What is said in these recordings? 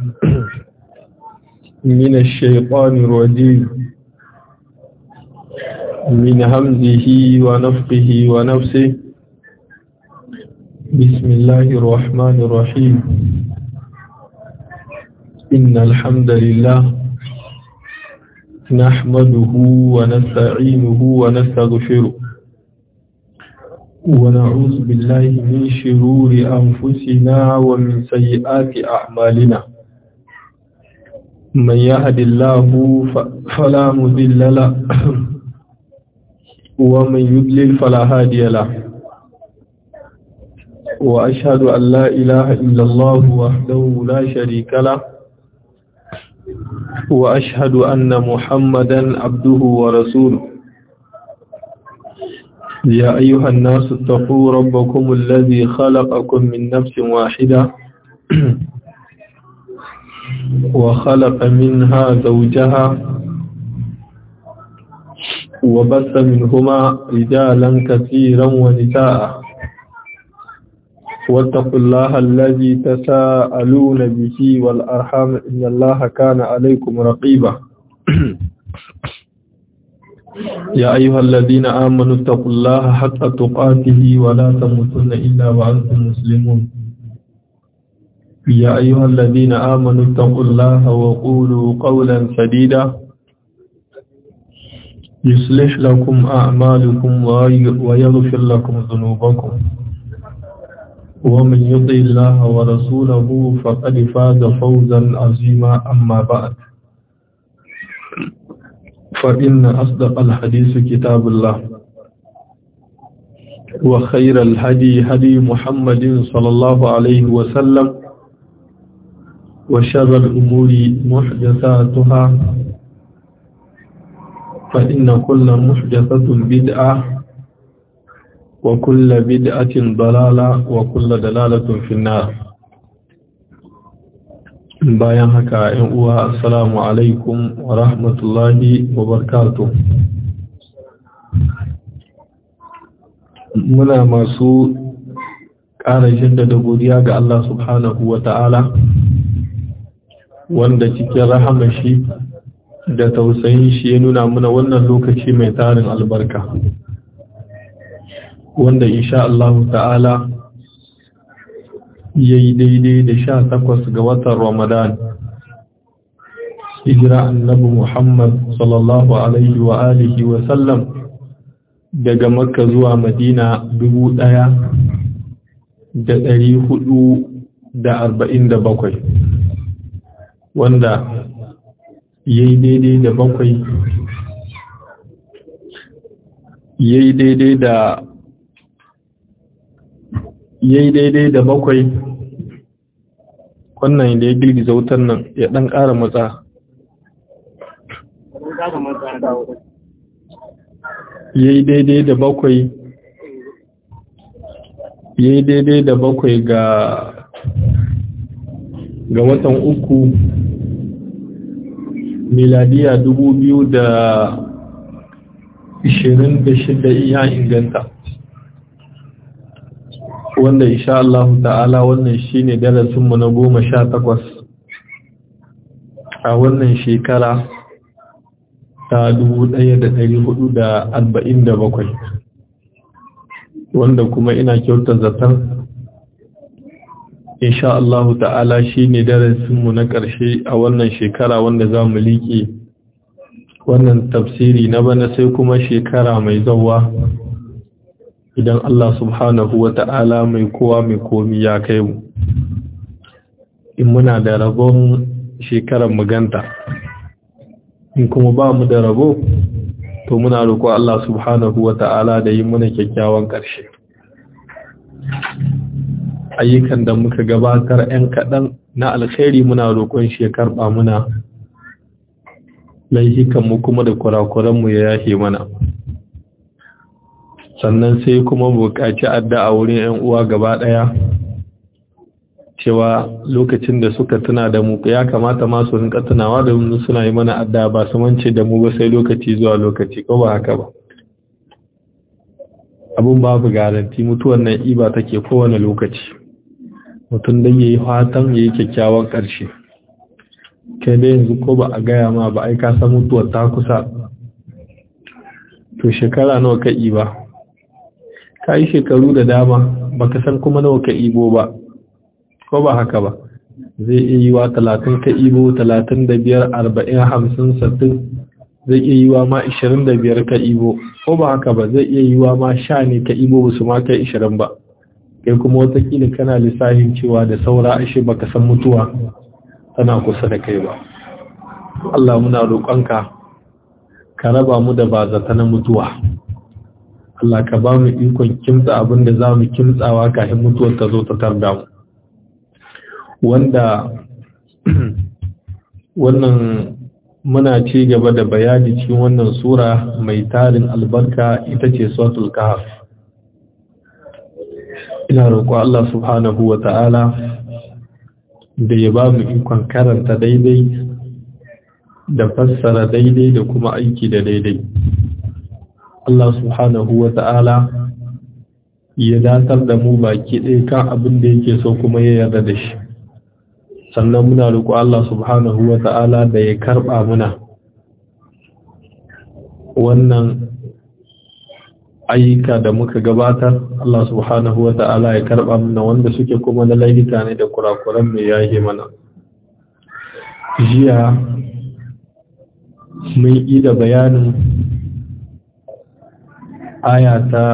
من الشيطان الرجيم من همزه ونفقه ونفسه بسم الله الرحمن الرحيم إن الحمد لله نحمده ونستعينه ونستغفره ونعوذ بالله من شرور أنفسنا ومن سيئات أعمالنا من يهد الله فلا مذل له ومن يضلل فلا هادي له وأشهد أن لا إله إلا الله وحده لا شريك له وأشهد أن محمدا عبده ورسوله يا أيها الناس اتقوا ربكم الذي خلقكم من نفس واحدة وخلق منها زوجها وبث منهما رجالا كثيرا ونساء واتقوا الله الذي تساءلون به والأرحام إن الله كان عليكم رقيبا يا أيها الذين آمنوا اتقوا الله حق تقاته ولا تموتن إلا وأنتم مسلمون يا أيها الذين آمنوا اتقوا الله وقولوا قولا سديدا يصلح لكم أعمالكم ويغفر لكم ذنوبكم ومن يطع الله ورسوله فقد فاز فوزا عظيما أما بعد فإن أصدق الحديث كتاب الله وخير الهدي هدي محمد صلى الله عليه وسلم وشر الأمور محدثاتها فإن كل محدثة بدعة وكل بدعة ضلالة وكل دلالة في النار bayan haka ‘yan uwa assalamu alaikum wa rahmatullahi wa barkatu muna masu ƙara jaddada godiya ga Allah subhanahu wa ta'ala wanda cikin rahama shi da tausayin shi ya nuna muna wannan lokaci mai tarin albarka wanda insha Allah ta'ala ya yi daidai da sha takwas ga watan Ramadan. Hijira annabi Muhammad sallallahu Alaihi wa alihi wa sallam daga Makka zuwa Madina dubu ɗaya da ɗari hudu da arba'in da bakwai, wanda ya yi daidai da bakwai ya yi daidai da ya yi daidai da bakwai wannan da ya girgiza wutar nan ya ɗan ƙara matsa ya yi daidai da bakwai ya yi daidai da bakwai ga ga watan uku miladiya dubu biyu da ishirin da shida iya inganta wanda insha Allah ta'ala wannan shine darasinmu na goma sha takwas a wannan shekara ta dubu ɗaya da ɗari hudu da arba'in da bakwai wanda kuma ina kyauta zaton insha Allah ta'ala shine darasinmu na ƙarshe a wannan shekara wanda za mu liƙe wannan tafsiri na bana sai kuma shekara mai zauwa idan Allah subhanahu wa ta'ala mai kowa mai komi ya kai mu in muna da rabon shekarar maganta in kuma ba mu da rabo to muna roƙo Allah subhanahu wa ta'ala da yi muna kyakkyawan ƙarshe ayyukan da muka gabatar 'yan kaɗan na alkhairi muna roƙon shi ya karɓa muna laihikanmu kuma da kurakuranmu ya yashe mana sannan sai kuma buƙaci addu'a wurin 'yan uwa gaba ɗaya cewa lokacin da suka tuna da mu ya kamata ma su rinka tunawa da mu suna yi mana addu'a ba su mance da mu ba sai lokaci zuwa lokaci ko ba haka ba abun babu garanti mutuwan nan iba take kowane lokaci mutum dan yayi fatan yayi kyakkyawan ƙarshe kai da yanzu ko ba a gaya ma ba ai ka san mutuwar ta kusa to shekara nawa ka ba ka yi shekaru da dama baka san kuma nawa ka ibo ba ko ba haka ba zai iya yi wa talatin ka ibo talatin da biyar arba'in hamsin sattin zai iya yi wa ma ishirin da biyar ka ibo ko ba haka ba zai iya yi wa ma sha ne ka ibo ba su ma kai ishirin ba kai kuma watakila kana lissafin cewa da saura ashe baka san mutuwa tana kusa da kai ba Allah muna roƙonka ka raba mu da bazata na mutuwa Allah ka ba mu ikon kimtsa abin da za mu kimtsawa kafin mutuwar ta zo ta tarda mu wanda wannan muna ci gaba da bayani cikin wannan sura mai tarin albarka ita ce suratul kahf ina roƙo Allah subhanahu wa ta'ala da ya ba mu ikon karanta daidai da fassara daidai da kuma aiki da daidai Allah subhanahu wa ta'ala ya datar da mu baki ɗaya kan abin da yake so kuma ya yarda da shi sannan muna roƙo Allah subhanahu wa ta'ala da ya karɓa muna wannan ayyuka da muka gabatar Allah subhanahu wa ta'ala ya karɓa muna wanda suke kuma na laifika ne da kurakuran mai yahe mana jiya mun yi da bayanin aya ta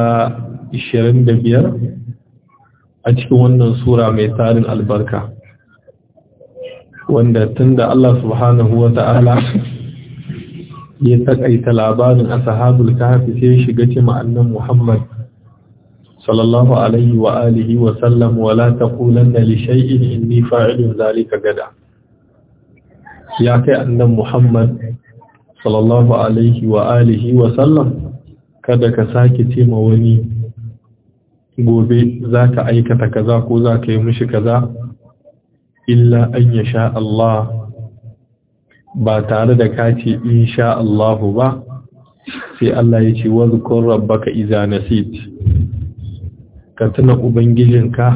25 a cikin wannan sura mai tarin albarka wanda tunda Allah subhanahu wa ta'ala ya takaita labarin ashabul kahfi sai shiga ce ma'annan Muhammad sallallahu alaihi wa alihi wa sallam wa la taqulanna li shay'in inni fa'ilun zalika gada ya kai annan Muhammad sallallahu alaihi wa alihi wa sallam kada ka sake ce ma wani gobe zaka aikata kaza ko zaka yi mishi kaza illa an ya sha Allah ba tare da ka ce insha Allahu ba sai Allah ya ce wa zukun rabbaka iza nasit ka tuna ubangijinka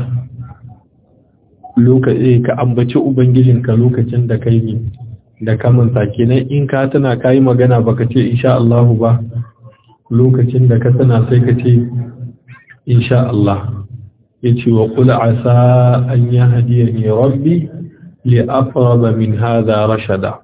lokaci ka ambaci ubangijinka lokacin da kai ne da kamanta kenan in ka tuna kai magana baka ce insha Allahu ba lokacin da ka tuna sai ka ce insha Allah ya ce wa kula asa an yi hadiyar ne rabbi li afraba min haza rashada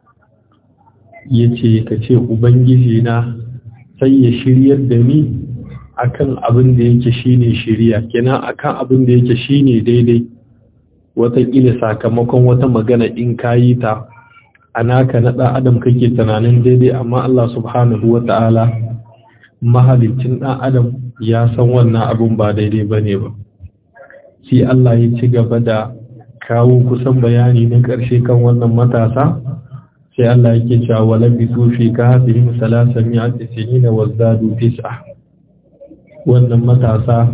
ya ce ka ce ubangiji na sai ya shiryar da ni akan abin da yake shine shirya kenan akan abin da yake shine daidai wataƙila sakamakon wata magana in kayi ta a naka na ɗan adam kake tunanin daidai amma Allah subhanahu wa ta'ala mahalicin ɗan adam ya san wannan abin ba daidai ba ne ba sai Allah ya ci gaba da kawo kusan bayani na ƙarshe kan wannan matasa sai Allah yake cewa wala bi tufi ka hafihim salasa mi'ati sinina wazdadu tis'a wannan matasa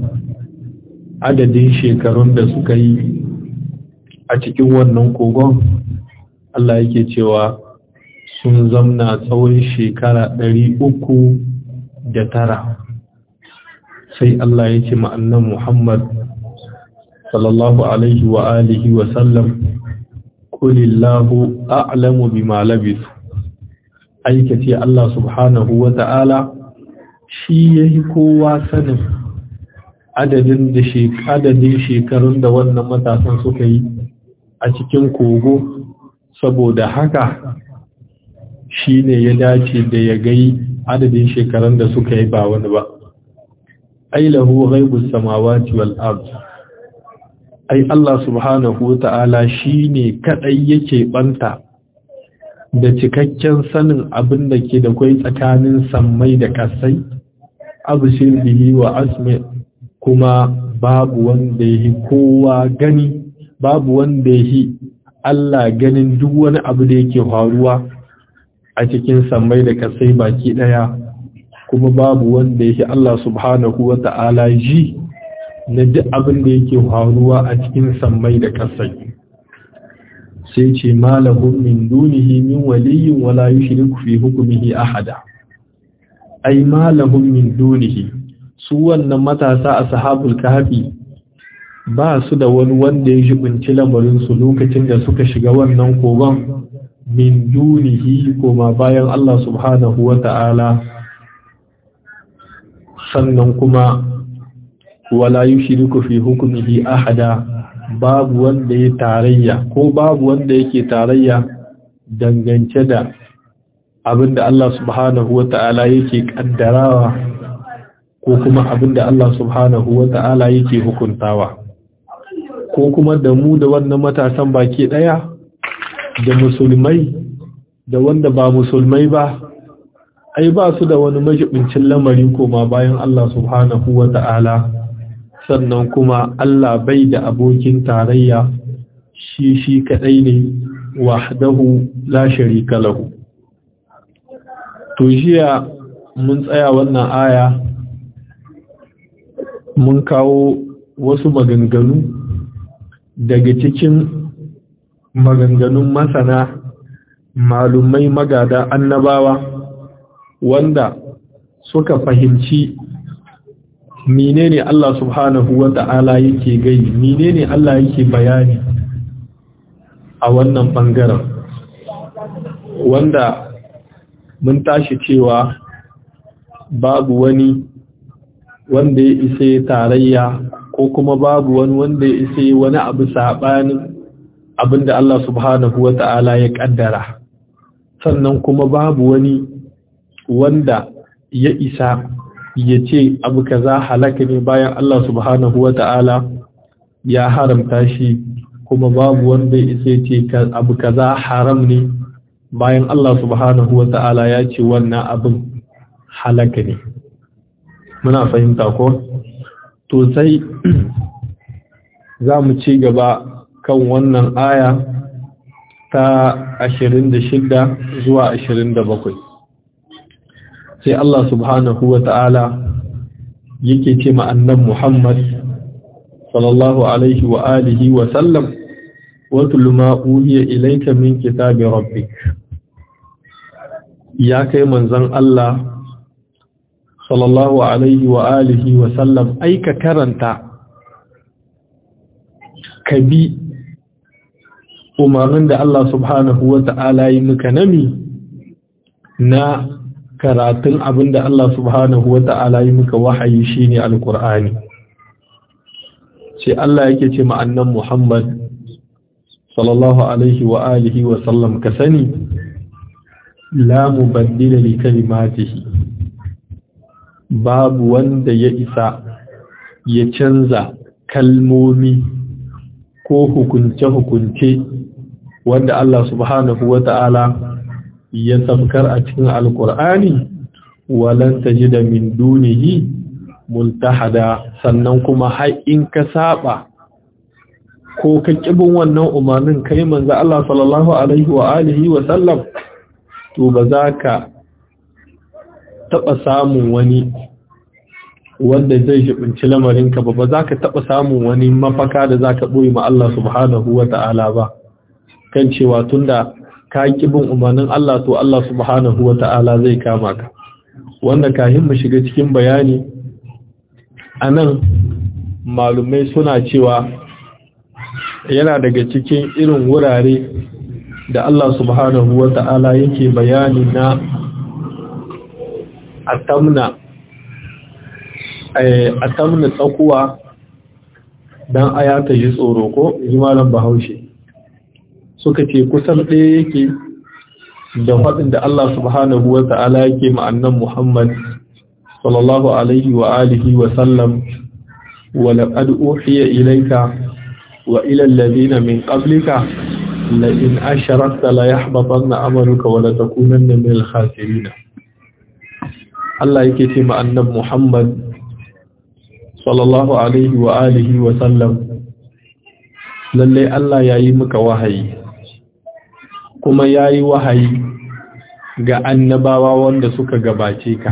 adadin shekarun da suka yi a cikin wannan kogon Allah yake cewa sun zamna tsawon shekara ɗari uku da tara sai Allah ya ce ma'annan Muhammad sallallahu alaihi wa alihi wa sallam kulillahu a'lamu bima labis aikace Allah subhanahu wa ta'ala shi yayi kowa sanin adadin da adadin shekarun da wannan matasan suka yi a cikin kogo saboda haka shi ne ya dace da ya gai adadin shekarun da suka yi ba wani ba ailahu ghaibus samawati wal ard ai Allah subhanahu wa ta'ala shi ne kaɗai yake ɓanta da cikakken sanin abin da ke da kwai tsakanin sammai da ƙasai, abu bihi wa asme kuma babu wanda ya kowa gani, babu wanda ya Allah ganin duk wani abu da yake faruwa a cikin sammai da ƙasai baki ɗaya, kuma babu wanda ya Allah subhanahu wa ta'ala ji na duk abin da yake faruwa a cikin sammai da ƙasai sai ce malahum min dunihi min waliyyin wala yushriku fi hukmihi ahada ai malahum min dunihi su wannan matasa ashabul kahfi ba su da wani wanda ya jibinci lamarin su lokacin da suka shiga wannan kogon min dunihi kuma bayan Allah subhanahu wa ta'ala sannan kuma wala yushriku fi hukmihi ahada babu wanda ya tarayya ko babu wanda yake tarayya dangance da abinda Allah subhanahu wa ta'ala yake kaddarawa ko kuma abinda Allah subhanahu wa ta'ala yake hukuntawa ko kuma da mu da wannan matasan baki daya da musulmai da wanda ba musulmai ba ai ba su da wani majibincin lamari koma bayan Allah subhanahu wa ta'ala sannan kuma Allah bai da abokin tarayya shi shi kadai ne wahdahu la sharika lahu to jiya mun tsaya wannan aya mun kawo wasu maganganu daga cikin maganganun masana malumai magada annabawa wanda suka fahimci menene Allah subhanahu wa ta'ala yake gai menene Allah yake bayani a wannan bangaren wanda mun tashi cewa babu wani wanda ya isa tarayya ko kuma babu wani wanda ya isa wani abu saɓanin abinda Allah subhanahu wa ta'ala ya ƙaddara sannan kuma babu wani wanda ya isa ya ce abu kaza halaka ne bayan Allah subhanahu wa ta'ala ya haramta shi kuma babu wanda ya isa ce abu kaza haram ne bayan Allah subhanahu wa ta'ala ya ce wannan abin halaka ne muna fahimta ko to sai za mu ci gaba kan wannan aya ta 26 zuwa 27 sai Allah subhanahu wa ta'ala yake ce ma'annan Muhammad sallallahu alaihi wa alihi wa sallam watul ma uhiya ilayka min kitabi rabbik ya kai manzon Allah sallallahu alaihi wa alihi wa sallam aika karanta ka bi umarnin da Allah subhanahu wa ta'ala yi muka nami na karatun abin da Allah subhanahu wa ta'ala yi muka wahayi shi ne alƙur'ani sai Allah yake ce ma'annan Muhammad sallallahu alaihi wa alihi wa sallam ka sani la mubaddila li kalimatihi babu wanda ya isa ya canza kalmomi ko hukunce-hukunce wanda Allah subhanahu wa ta'ala ya samkar a cikin alkur'ani walan tajida min dunihi multahada sannan kuma har in ka saba ko ka kibin wannan umarnin kai manzo Allah sallallahu alaihi wa alihi wa sallam to ba za ka taba samun wani wanda zai shibinci lamarinka ba ba za ka taba samun wani mafaka da za ka ɓoye ma Allah subhanahu wa ta'ala ba kan cewa tunda ka bin umarnin Allah to Allah subhanahu wa ta'ala zai kama ka wanda kahin mu shiga cikin bayani anan malumai suna cewa yana daga cikin irin wurare da Allah subhanahu wa ta'ala yake bayani na atamna atamna tsakuwa dan aya ta ji tsoro ko jimalan bahaushe suka ce kusan ɗaya yake da faɗin da Allah subhanahu wa ta'ala yake ma'annan Muhammad sallallahu alaihi wa alihi wa sallam wa laqad uhiya ilayka wa ila alladhina min qablika la in asharakta la yahbatanna amaluka wa la takunanna min al-khasirin Allah yake ce ma'annan Muhammad sallallahu alaihi wa alihi wa sallam lalle Allah yayi maka wahayi kuma ya yi wahayi ga annabawa wanda suka gabace ka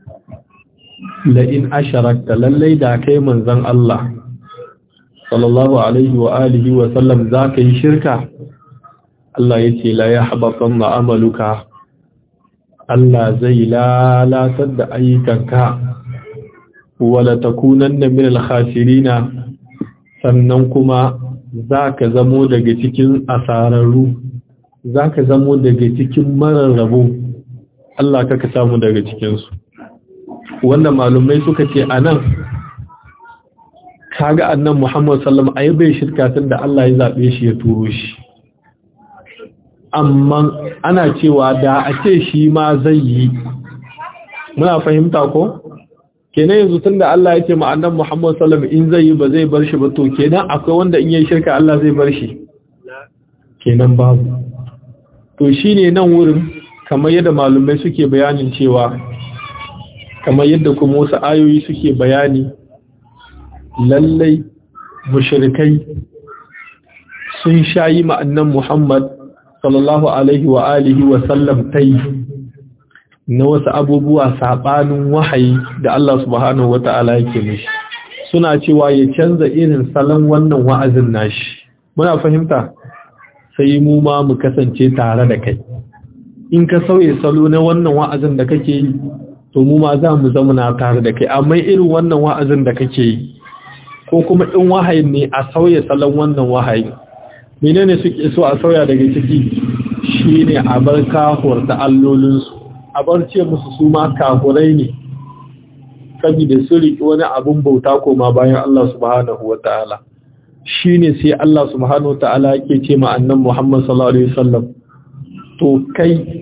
la'in asharakta lallai da kai manzan Allah sallallahu alaihi wa alihi wa sallam za ka yi shirka Allah ya ce la ya haɓaɓɓen ma'amaluka Allah zai lalatar da ayyukanka wala takunan da min alkhasirina sannan kuma za ka zamo daga cikin asararru zaka zamo daga cikin mararrabo Allah kaka samu daga cikin su wanda malumai suka ce anan kaga annan Muhammad sallallahu alaihi wasallam bai shirka tunda Allah ya zabe shi ya turo shi amma ana cewa da a ce shi ma zai yi muna fahimta ko kenan yanzu tunda Allah ya ce ma annan Muhammad sallallahu alaihi wasallam in zai yi ba zai bar shi ba to kenan akwai wanda in yayi shirka Allah zai bar shi kenan babu to shine nan wurin kamar yadda malumai suke bayanin cewa kamar yadda kuma wasu ayoyi suke bayani lallai mushrikai sun shayi ma'annan Muhammad sallallahu alaihi wa alihi wa sallam tai na wasu abubuwa sabanin wahayi da Allah subhanahu wata'ala yake mishi suna cewa ya canza irin salon wannan wa'azin nashi muna fahimta sai mu ma mu kasance tare da kai in ka sauye salo na wannan wa'azin da kake yi to mu ma za mu zama na tare da kai amma irin wannan wa'azin da kake yi ko kuma in wahayin ne a sauya salon wannan wahayin menene suke so a sauya daga ciki shine a bar kahur da allolinsu a bar ce musu su ma kahurai ne saboda su riƙi wani abun bauta koma bayan Allah subhanahu wata'ala shine sai Allah subhanahu wata'ala yake ce ma annan Muhammad sallallahu alaihi wasallam to kai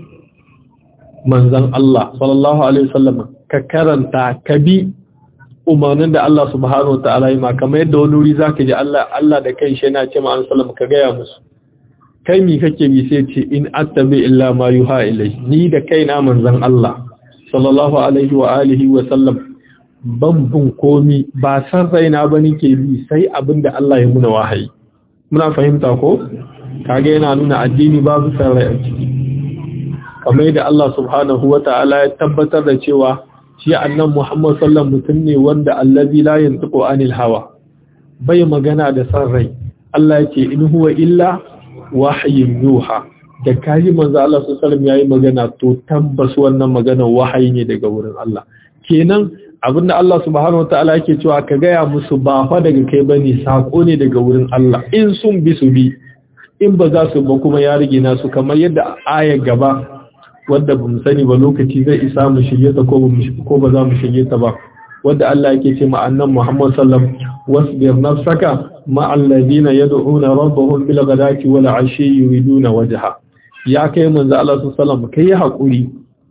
manzon Allah sallallahu alaihi wasallam ka karanta ka bi umarnin da Allah subhanahu ta'ala yi ma kamar yadda wani wuri zaka ji Allah Allah da kai shi yana ce ma sallam ka gaya musu kai mi kake bi sai ce in attabi illa ma yuha ilai ni da kaina manzon Allah sallallahu alaihi wa alihi wa sallam ban bin komi ba san raina ba nake bi sai abinda Allah ya muna wahayi muna fahimta ko kage yana nuna addini babu san rai a ciki kamar yadda Allah subhanahu wa ta'ala ya tabbatar da cewa shi annan Muhammad sallallahu mutum ne wanda allazi la yantiqu anil hawa bai magana da san rai Allah yake in huwa illa wahyin yuha da kaji manzo Allah sallallahu yayi magana to tabbas wannan magana wahayi ne daga wurin Allah kenan abinda Allah subhanahu wataala yake cewa ka gaya musu ba fa daga kai bane sako ne daga wurin Allah in sun bi su bi in ba za su ba kuma ya rige nasu kamar yadda ayar gaba wadda ba mu sani ba lokaci zai isa mu shirye ta ko ba za mu shirye ta ba wadda Allah yake ce ma annan Muhammad sallam wasbir nafsaka ma alladhina yad'una rabbahum bil ghadati wal ashi yuriduna wajha ya kai manzo Allah sallam kai hakuri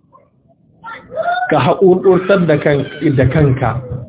ka haƙurƙurtar da kan da kanka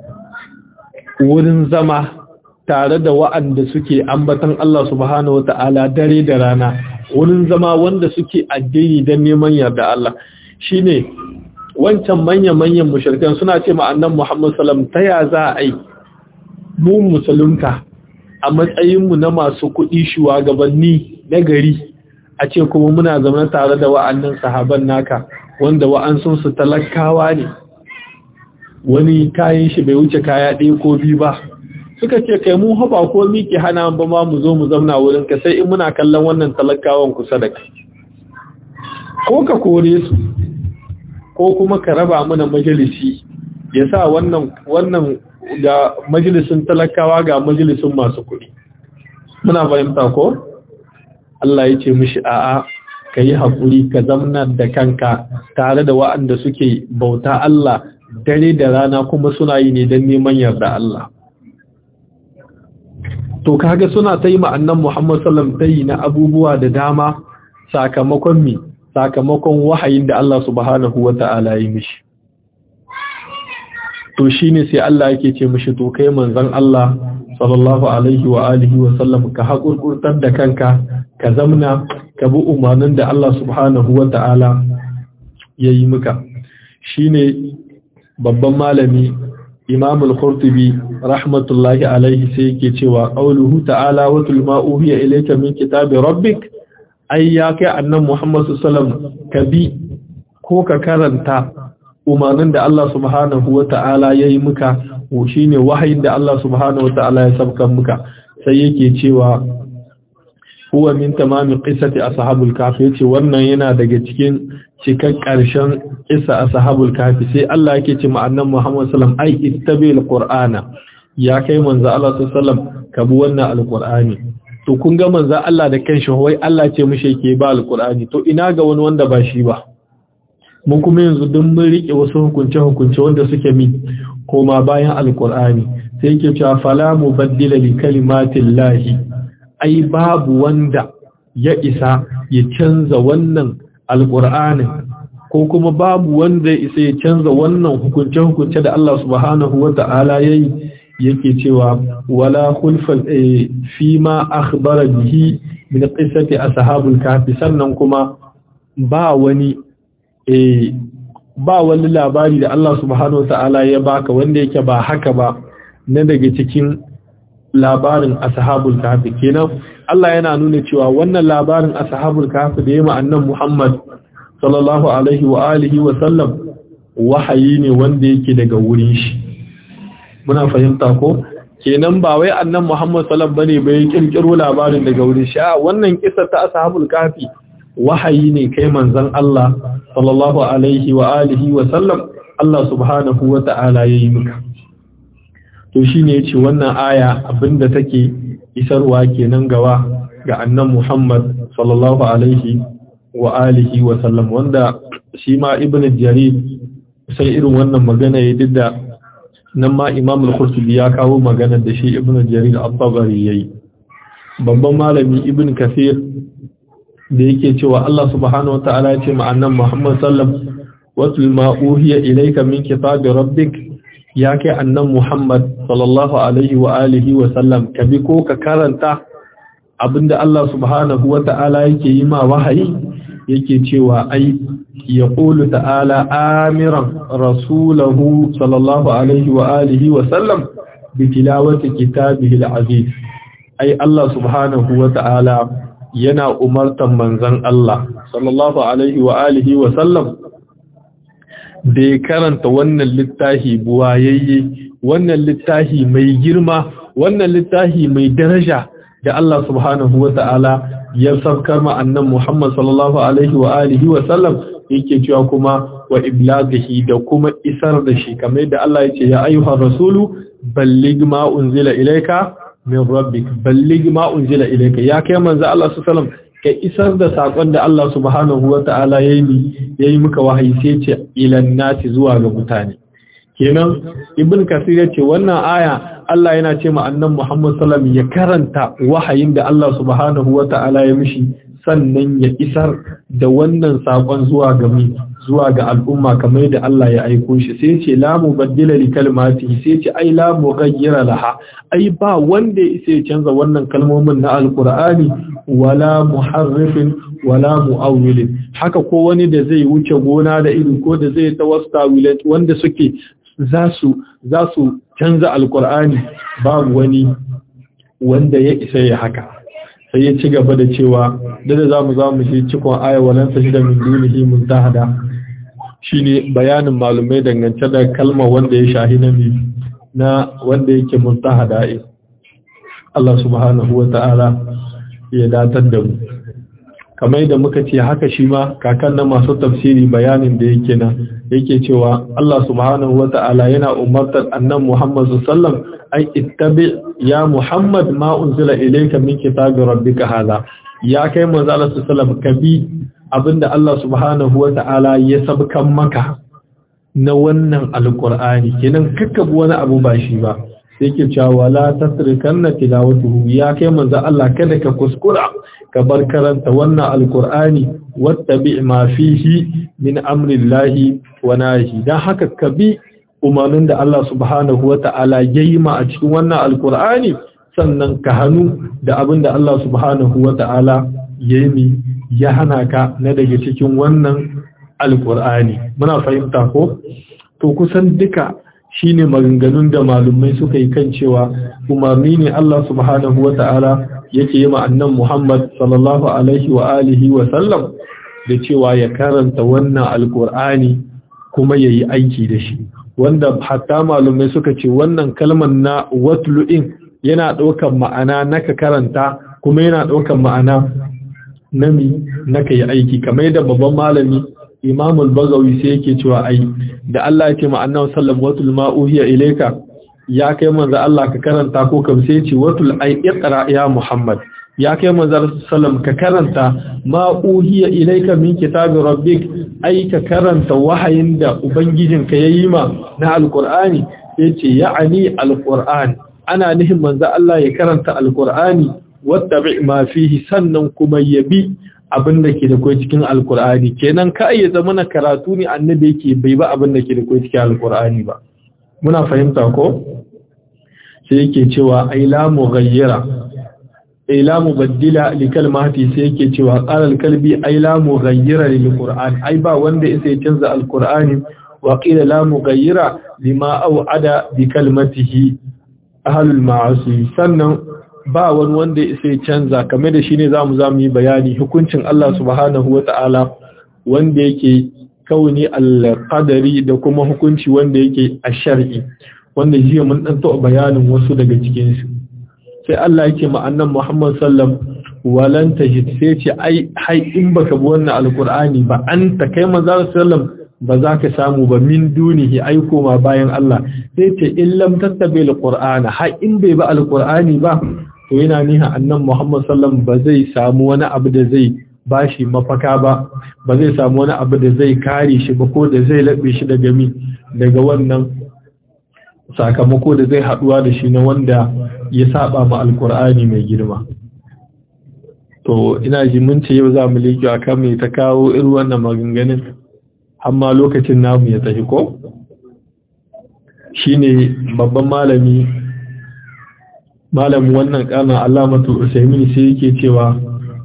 wurin zama tare da wa'anda suke ambatan Allah subhanahu wata'ala dare da rana wurin zama wanda suke addini don neman yarda Allah shine wancan manya-manyan mushrikan suna ce ma'annan Muhammad sallam ta ya za a yi mu musulunta a matsayinmu na masu kuɗi shugabanni na gari a ce kuma muna zama tare da wa'annan sahaban naka wanda wa'ansun su talakawa ne wani kayan shi bai wuce kaya ɗaya ko biyu ba suka ce kai mu haba ko miki hana ba ma mu zo mu zauna wurin ka sai in muna kallon wannan talakawan kusa da kai ko ka kore su ko kuma ka raba mana majalisi ya sa wannan wannan ga majalisin talakawa ga majalisin masu kuɗi muna fahimta ko Allah ya ce mishi a'a ka yi haƙuri ka zamna da kanka tare da wa'anda suke bauta Allah dare da rana kuma suna yi ne don neman yarda Allah to kaga suna ta yi ma'annan Muhammad sallam ta yi na abubuwa da dama sakamakon mi sakamakon wahayin da Allah subhanahu wa ta'ala yi mishi to shine sai Allah yake ce mishi to kai manzon Allah sallallahu alaihi wa alihi wa sallam ka haƙurƙurtar da kanka ka zamna ka bi umarnin da Allah subhanahu wa ta'ala ya yi muka shine babban malami imam al-qurtubi rahmatullahi alaihi sai yake cewa qauluhu ta'ala wa tul ma uhiya ilayka min kitabi rabbik ai ya kai annan muhammad sallallahu ka bi ko ka karanta umarnin da Allah subhanahu wa ta'ala ya yi muka shine wahayin da Allah subhanahu wa ta'ala ya sabkan muka sai yake cewa huwa min tamamin qissati ashabul kahfi yace wannan yana daga cikin cikan karshen qissa ashabul kahfi sai Allah yake ce ma annabi Muhammad sallallahu alaihi wasallam ai ittabil qur'ana ya kai manzo Allah sallallahu alaihi wasallam ka bi wannan alqur'ani to kun ga manzo Allah da kanshi wai Allah ce mishi yake ba alqur'ani to ina ga wani wanda ba shi ba mun kuma yanzu duk mun rike wasu hukunce hukunce wanda suke mi koma bayan alqur'ani sai yake cewa fala mubaddila li kalimatillahi ai babu wanda ya isa ya canza wannan alqur'anin ko kuma babu wanda ya isa ya canza wannan hukunce hukunce da Allah subhanahu wata'ala yayi yake cewa wala khulfal fi ma akhbara bihi min qissati ashabul kahfi sannan kuma ba wani eh ba wani labari da Allah subhanahu wataala ya baka wanda yake ba haka ba na daga cikin labarin ashabul kahfi kenan Allah yana nuna cewa wannan labarin ashabul kahfi da yayi annan Muhammad sallallahu alaihi wa alihi wa sallam wahayi ne wanda yake daga wurin shi muna fahimta ko kenan ba wai annan Muhammad sallallahu bane bai kirkiro labarin daga wurin shi a wannan kissa ta ashabul kafi wahayi ne kai manzon Allah sallallahu alaihi wa alihi wa sallam Allah subhanahu wa ta'ala yayi maka to shine yace wannan aya abinda take isarwa kenan gawa ga annan Muhammad sallallahu alaihi wa alihi wa sallam wanda shi ma ibnu jarir sai irin wannan magana ya didda nan ma imam al-qurtubi ya kawo magana da shi ibnu jarir at-tabari yayi babban malami ibn kathir da yake cewa Allah subhanahu wataala ya ce ma annan Muhammad sallam watul ma uhiya ilayka min kitabi rabbik ya kai annan Muhammad sallallahu alaihi wa alihi wa sallam ka bi ko ka karanta abinda Allah subhanahu wataala yake yi ma wahayi yake cewa ai يقول تعالى آمرا رسوله صلى الله عليه وآله وسلم بتلاوة كتابه العزيز أي الله سبحانه وتعالى ينا أمرتا منزن الله صلى الله عليه وآله وسلم da ya karanta wannan littafi buwayayye wannan littafi mai girma wannan littafi mai daraja da Allah subhanahu wa ta'ala ya saukar ma annan Muhammad sallallahu alaihi wa alihi wa sallam yake cewa kuma wa iblaghihi da kuma isar da shi kamar yadda Allah yace ya ayyuhar rasulu balligh ma unzila ilayka min rabbik balligh ma unzila ilayka ya kai manzo Allah sallallahu alaihi wasallam ka isar da sakon da Allah subhanahu wataala yayi yayi muka wahayi sai ce ilan nati zuwa ga mutane kenan ibn kasir yace wannan aya Allah yana ce ma annan Muhammad sallallahu alaihi wasallam ya karanta wahayin da Allah subhanahu wataala ya mishi sannan ya isar da wannan sakon zuwa ga mi zuwa ga al'umma kamar da Allah ya aiko shi sai ce la mubaddila li kalmati sai ce ai la mughayyira laha ai ba wanda ya canza wannan kalmomin na alqur'ani wala muharrifin wala muawwilin haka ko wani da zai wuce gona da ido ko da zai tawastawilat wanda suke za su za su canza alqur'ani babu wani wanda ya isa ya haka sai ya ci gaba da cewa da za mu za mu shi cikon aya walan ta shida min dunihi muntahada shine bayanin malumai dangance da kalmar wanda ya shahi na mi na wanda yake muntahada Allah subhanahu wa ta'ala ya datar da mu kamar yadda muka ce haka shi ma kakan na masu tafsiri bayanin da yake na yake cewa Allah subhanahu wa ta'ala yana umartar annan Muhammad sallam ai ittabi ya Muhammad ma unzila ilayka min kitabi rabbika hada ya kai manzo Allah sallam ka bi abinda Allah subhanahu wa ta'ala ya sabkan maka na wannan alqur'ani kenan kakkabu wani abu ba shi ba sai ke cewa wala tasrikanna tilawatuhu ya kai manzo Allah kada ka kuskura ka bar karanta wannan alqur'ani wattabi ma fihi min amrillahi wa nahi dan haka ka bi umarnin da Allah subhanahu wata'ala yayi ma a cikin wannan alqur'ani sannan ka hanu da abin da Allah subhanahu wata'ala yayi ya hana ka na daga cikin wannan alqur'ani muna fahimta ko to kusan duka shine maganganun da malumai suka yi kan cewa umarni ne Allah subhanahu wa ta'ala yake yi ma'annan Muhammad sallallahu alaihi wa alihi wa sallam da cewa ya karanta wannan alkur'ani kuma ya yi aiki da shi wanda hatta malumai suka ce wannan kalmar na watlu'in yana ɗaukar ma'ana na ka karanta kuma yana ɗaukar ma'ana na mi na ka yi aiki kamar yadda babban malami imam al-bagawi sai yake cewa ai da Allah ya ce ma annabi sallallahu alaihi wasallam uhiya ilayka ya kai manzo Allah ka karanta ko kam sai ce watul ai iqra ya muhammad ya kai manzar sallam ka karanta ma uhiya ilayka min kitabi rabbik ai ka karanta wahayin da ubangijinka yayi ma na alqur'ani yace ya'ani alqur'an ana nihin manzo Allah ya karanta alqur'ani wattabi ma fihi sannan kuma yabi abin da ke da kai cikin alqur'ani kenan ka iya zama na karatu ne annabi yake bai ba abin da ke da kai cikin alqur'ani ba muna fahimta ko sai yake cewa ai la mughayyira ai la mubaddila li kalmati sai yake cewa qala al-kalbi ai la mughayyira lil qur'an ai ba wanda sai canza al-qur'ani wa qila la mughayyira lima au'ada bi kalmatihi ahlul ma'asi sannan ba wani wanda sai canza kamar da shine zamu zamu yi bayani hukuncin Allah subhanahu wata'ala wanda yake kauni al-qadari da kuma hukunci wanda yake ash-shar'i wanda jiya mun dan taɓa bayanin wasu daga cikin su sai Allah yake ma annan Muhammad sallam walan tajid sai ce ai hai in baka bi wannan alqur'ani ba anta kai manzo sallam ba za ka samu ba min dunihi ai koma bayan Allah sai ce in lam tattabi alqur'ana hai in bai ba alqur'ani ba to yana niha annan Muhammad sallam ba zai samu wani abu da zai bashi mafaka ba ba zai samu wani abu da zai kare shi ba ko da zai labe shi daga mi daga wannan sakamako da zai haduwa da shi na wanda ya saba ma alkur'ani mai girma to ina ji mun ce yau za mu leki a kan mai ta kawo irin wannan maganganun amma lokacin namu ya tafi ko shine babban malami malamin wannan kana alamatu usaimin sai yake cewa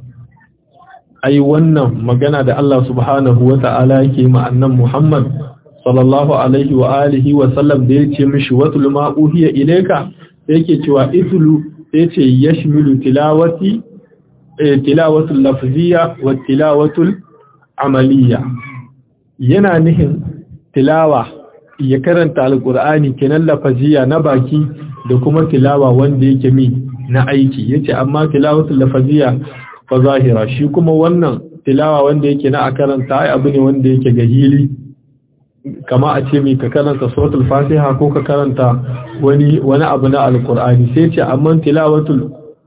ai wannan magana da Allah subhanahu wata'ala yake ma annan Muhammad sallallahu alaihi wa alihi wa sallam da yace mishi watul ma uhiya ilayka yake cewa itlu yace yashmilu tilawati tilawatul lafziyya wa tilawatul amaliyya yana nihin tilawa ya karanta alqur'ani kenan lafziyya na baki da kuma tilawa wanda yake mi na aiki yace amma tilawatul lafziyya fa zahira shi kuma wannan tilawa wanda yake na a karanta ai abu ne wanda yake gahili kama a ce mai ka karanta suratul fatiha ko ka karanta wani wani abu na alkur'ani sai ce amma tilawatul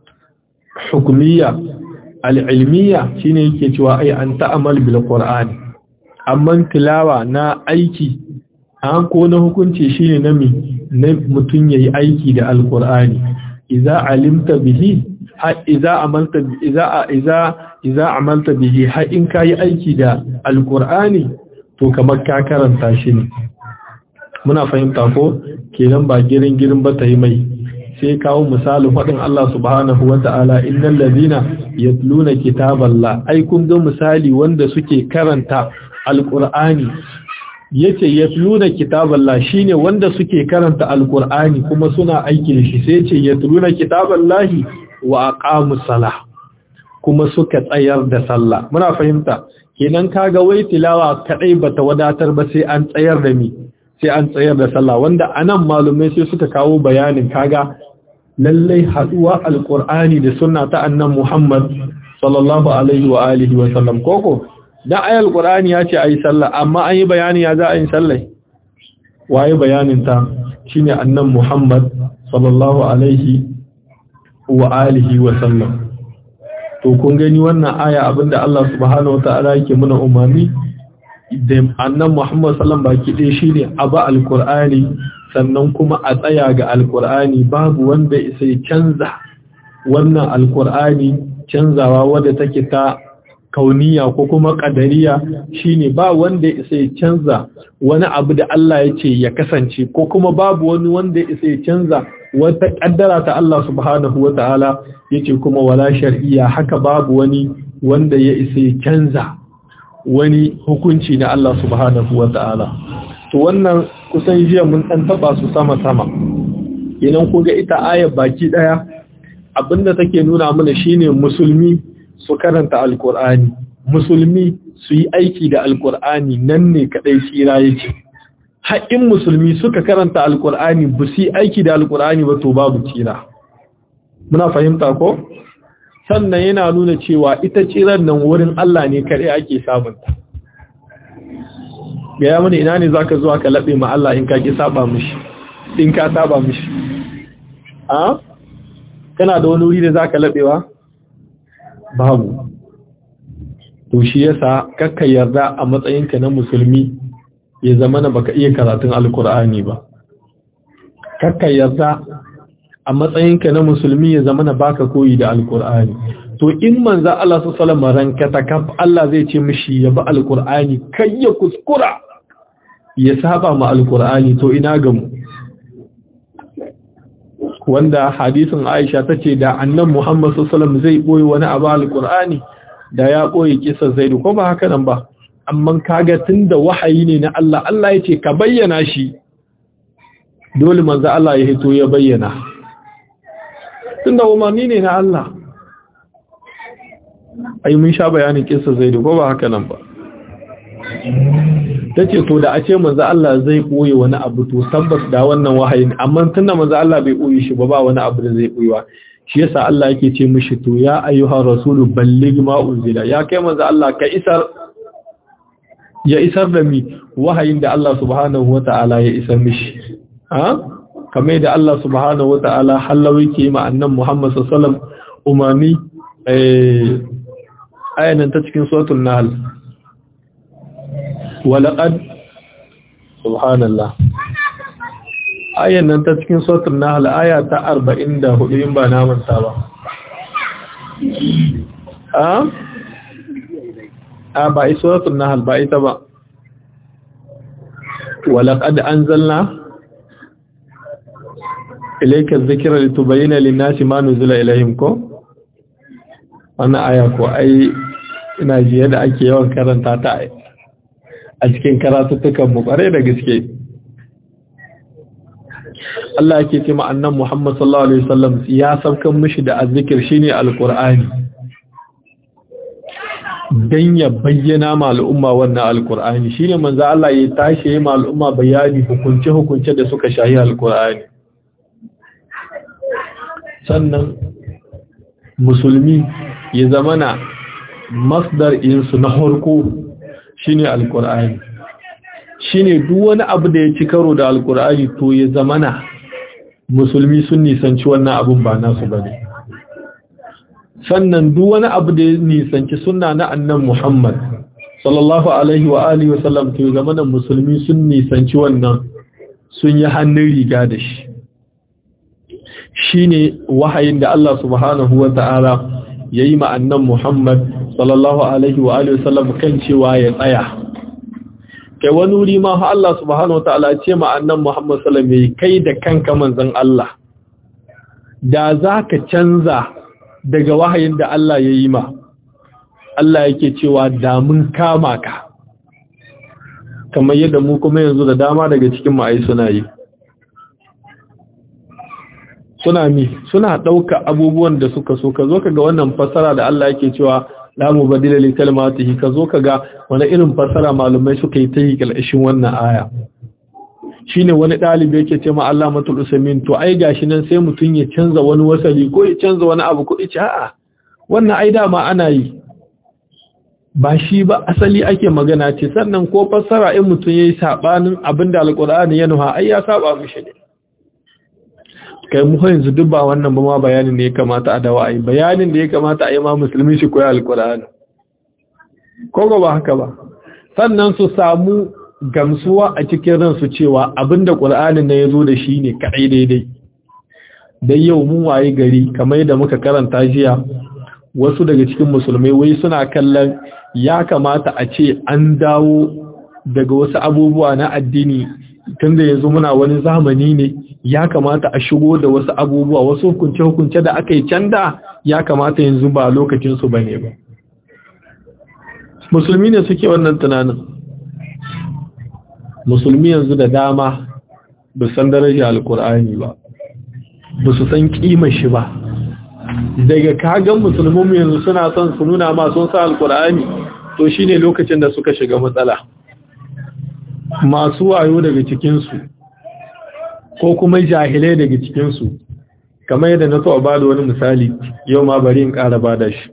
hukumiyya al'ilmiya shine yake cewa ai an ta'amal bil qur'ani amma tilawa na aiki an ko na hukunci shine na mi na mutun yayi aiki da alkur'ani idza alimta bihi ha idza amalta idza idza idza amalta bihi ha in kai aiki da alkur'ani to kamar ka karanta shi ne muna fahimta ko kenan ba girin girin ba ta yi mai sai kawo misalin faɗin Allah subhanahu wa ta'ala innal ladina yatluna kitaballah ai kun ga misali wanda suke karanta alqur'ani yace yatluna kitaballah shine wanda suke karanta alqur'ani kuma suna aiki da shi sai yace yatluna kitaballahi wa aqamus salah kuma suka tsayar da sallah muna fahimta kenan kaga wai tilawa kadai bata wadatar ba sai an tsayar da mi sai an tsayar da sallah wanda anan malumai sai suka kawo bayanin kaga lallai haduwa alqur'ani da sunna ta annan Muhammad sallallahu alaihi wa alihi wa sallam koko dan ayal qur'ani ya ce ayi sallah amma an yi bayani ya za a yi sallah waye bayanin ta shine annan Muhammad sallallahu alaihi wa alihi wa sallam to kun gani wannan aya abinda Allah subhanahu wataala yake muna umarni da annan Muhammad sallam baki ɗaya shine aba alqur'ani sannan kuma a tsaya ga alqur'ani babu wanda sai canza wannan alqur'ani canzawa wadda take ta kauniya ko kuma kadariya shine ba wanda sai canza wani abu da Allah ya ce ya kasance ko kuma babu wani wanda sai canza wata kaddara ta Allah subhanahu wa ta'ala yace kuma wala shar'iyya haka babu wani wanda ya isa canza wani hukunci na Allah subhanahu wa ta'ala to wannan kusan jiya mun dan taba su sama sama idan ku ga ita ayar baki daya abinda take nuna mana shine musulmi su karanta alqur'ani musulmi su yi aiki da alqur'ani nan ne kadai tsira yake haƙin musulmi suka karanta alƙur'ani ba su aiki da alƙur'ani ba to babu tsira muna fahimta ko sannan yana nuna cewa ita tsiran nan wurin Allah ne kare ake samunta gaya mana ina ne zaka zuwa ka laɓe ma Allah in ka ki saba mishi in ka saba mishi a kana da wani wuri da zaka laɓewa babu to shi yasa kakka yarda a matsayinka na musulmi ya zama na baka iya karatun alkur'ani ba kakka yarda a matsayinka na musulmi ya zama na baka koyi da alkur'ani to in manza Allah su salama ranka ta kaf Allah zai ce mishi ya bi alkur'ani kai ya kuskura ya saba ma alkur'ani to ina ga mu wanda hadisin Aisha tace da annan Muhammad sallallahu zai boye wani abu alkur'ani da ya boye kisa Zaidu ko ba haka nan ba amma kaga tunda wahayi ne na Allah Allah yace ka bayyana shi dole manzo Allah ya hito ya bayyana tunda umarni ne na Allah ai mun sha bayanin kissa Zaidu ko ba haka nan ba tace to da a ce manzo Allah zai koyi wani abu to tabbas da wannan wahayin amma tunda manzo Allah bai koyi shi ba ba wani abu da zai koyiwa shi yasa Allah yake ce mishi to ya ayyuhar rasulu balligh ma unzila ya kai manzo Allah ka isar ya isar da mi wahayin da Allah subhanahu wataala ya isar mishi ha kamar da Allah subhanahu wataala hallawi ke ma annan Muhammad sallallahu alaihi wasallam umami eh ayanan ta cikin suratul nahl walaqad subhanallah ayan nan ta cikin suratul nahl aya ta 44 in ba na manta ba a a ba ai suratul nahl ba ita ba walaqad anzalna ilayka adh-dhikra litubayyana lin-nasi ma nuzila ilayhim ko wannan aya ko ai ina ji yadda ake yawan karanta ta a cikin karatuttukan mu kware da gaske Allah yake ce ma annan Muhammad sallallahu alaihi wasallam ya saukan mishi da azzikir shine alqur'ani dan ya bayyana ma al'umma wannan alqur'ani shine manzo Allah ya tashi ma al'umma bayani hukunce hukunce da suka shahi alqur'ani sannan musulmi ya zamana masdar insu na harko shine alqur'ani shine duk wani abu da ya ci karo da alqur'ani to ya zamana musulmi sun nisanci wannan abun ba nasu bane sannan duk wani abu da ya nisanci sunna na annan Muhammad sallallahu alaihi wa alihi wa sallam to ya zamana musulmi sun nisanci wannan sun yi hannun riga da shi shine wahayin da Allah subhanahu wa ta'ala yayi ma annan Muhammad sallallahu alaihi wa alihi wasallam kan cewa ya tsaya kai wani wuri ma fa Allah subhanahu wa ta'ala ce ma annan Muhammad sallallahu alaihi kai da kanka manzon Allah da zaka canza daga wahayin da Allah yayi ma Allah yake cewa da mun kama ka kamar yadda mu kuma yanzu da dama daga cikin mu ai suna yi suna mi suna ɗauka abubuwan da suka so ka zo ka ga wannan fasara da Allah yake cewa la mubaddila li kalimatihi ka zo ka ga wani irin fasara malumai suka yi ta yi kalshin wannan aya shine wani ɗalibi yake ce ma Allah matul usamin to ai gashi nan sai mutun ya canza wani wasali ko ya canza wani abu ko ce a'a wannan ai dama ana yi ba shi ba asali ake magana ce sannan ko fassara in mutun yayi sabanin abinda alqur'ani ya nuha ai ya saba mishi ne kai mu yanzu duk ba wannan ba ma bayanin da ya kamata a dawa ai bayanin da ya kamata a yi ma musulmi shi koyi alkur'ani ko ba haka ba sannan su samu gamsuwa a cikin ransu cewa abinda qur'anin ne yazo da shi ne kadai daidai dan yau mun waye gari kamar yadda muka karanta jiya wasu daga cikin musulmai wai suna kallon ya kamata a ce an dawo daga wasu abubuwa na addini tunda yanzu muna wani zamani ne ya kamata a shigo da wasu abubuwa wasu hukunce-hukunce da aka yi canda ya kamata yanzu ba lokacinsu ba ne ba musulmi ne suke wannan tunanin musulmi yanzu da dama ba san daraja alkur'ani ba ba su san kima shi ba daga kagan musulmin yanzu suna son su nuna ma sun sa alkur'ani to shine lokacin da suka shiga matsala masu wayo daga cikinsu ko kuma jahilai daga cikinsu kamar yadda na so a bada wani misali yau ma bari in ƙara bada shi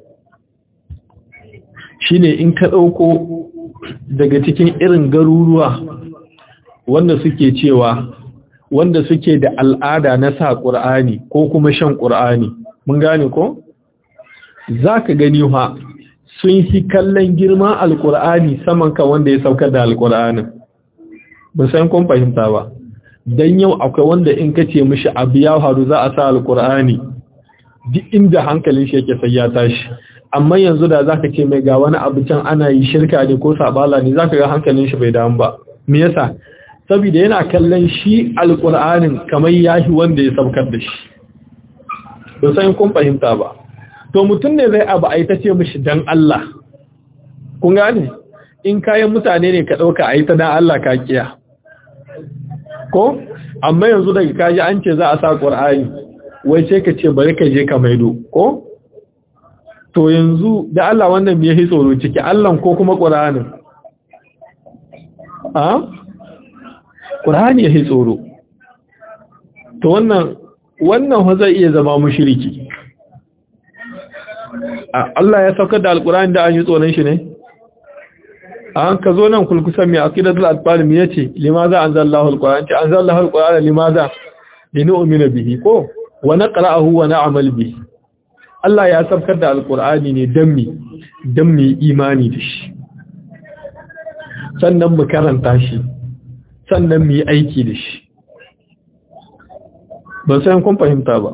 shine in ka ɗauko daga cikin irin garuruwa wanda suke cewa wanda suke da al'ada na sa ƙur'ani ko kuma shan ƙur'ani mun gane ko zaka gani ha sun yi kallon girman alkur'ani saman ka wanda ya saukar da alkur'anin ba san kun fahimta ba dan yau akwai wanda in kace mishi abu ya faru za a sa alkur'ani duk inda hankalin shi yake sai ya tashi amma yanzu da zaka ce mai ga wani abu can ana yi shirka ne ko sabala ne zaka ga hankalin shi bai damu ba me yasa saboda yana kallon shi alkur'anin kamar yashi wanda ya saukar da shi ba san kun fahimta ba to mutum ne zai abu ai ta ce mishi dan Allah kun gane in kayan mutane ne ka dauka ai ta dan Allah ka kiya ko amma yanzu daga kaji an ce za a sa Qur'ani wai sai ka ce bari ka je ka maido ko to yanzu da Allah wannan me yake tsoro ciki Allah ko kuma Qur'anin a Qur'ani yake tsoro to wannan wannan fa zai iya zama mushriki Allah ya saukar da alkur'ani da an yi tsoron shi ne an ka zo nan kulkusan mai aqidatul atfal mi yace limaza anzalallahu alquran ta anzalallahu alquran limaza linu'mina bihi ko wa naqra'uhu wa na'mal bihi Allah ya saukar da alkur'ani ne dan mi dan mi imani da shi sannan mu karanta shi sannan mu yi aiki da shi ban san kun fahimta ba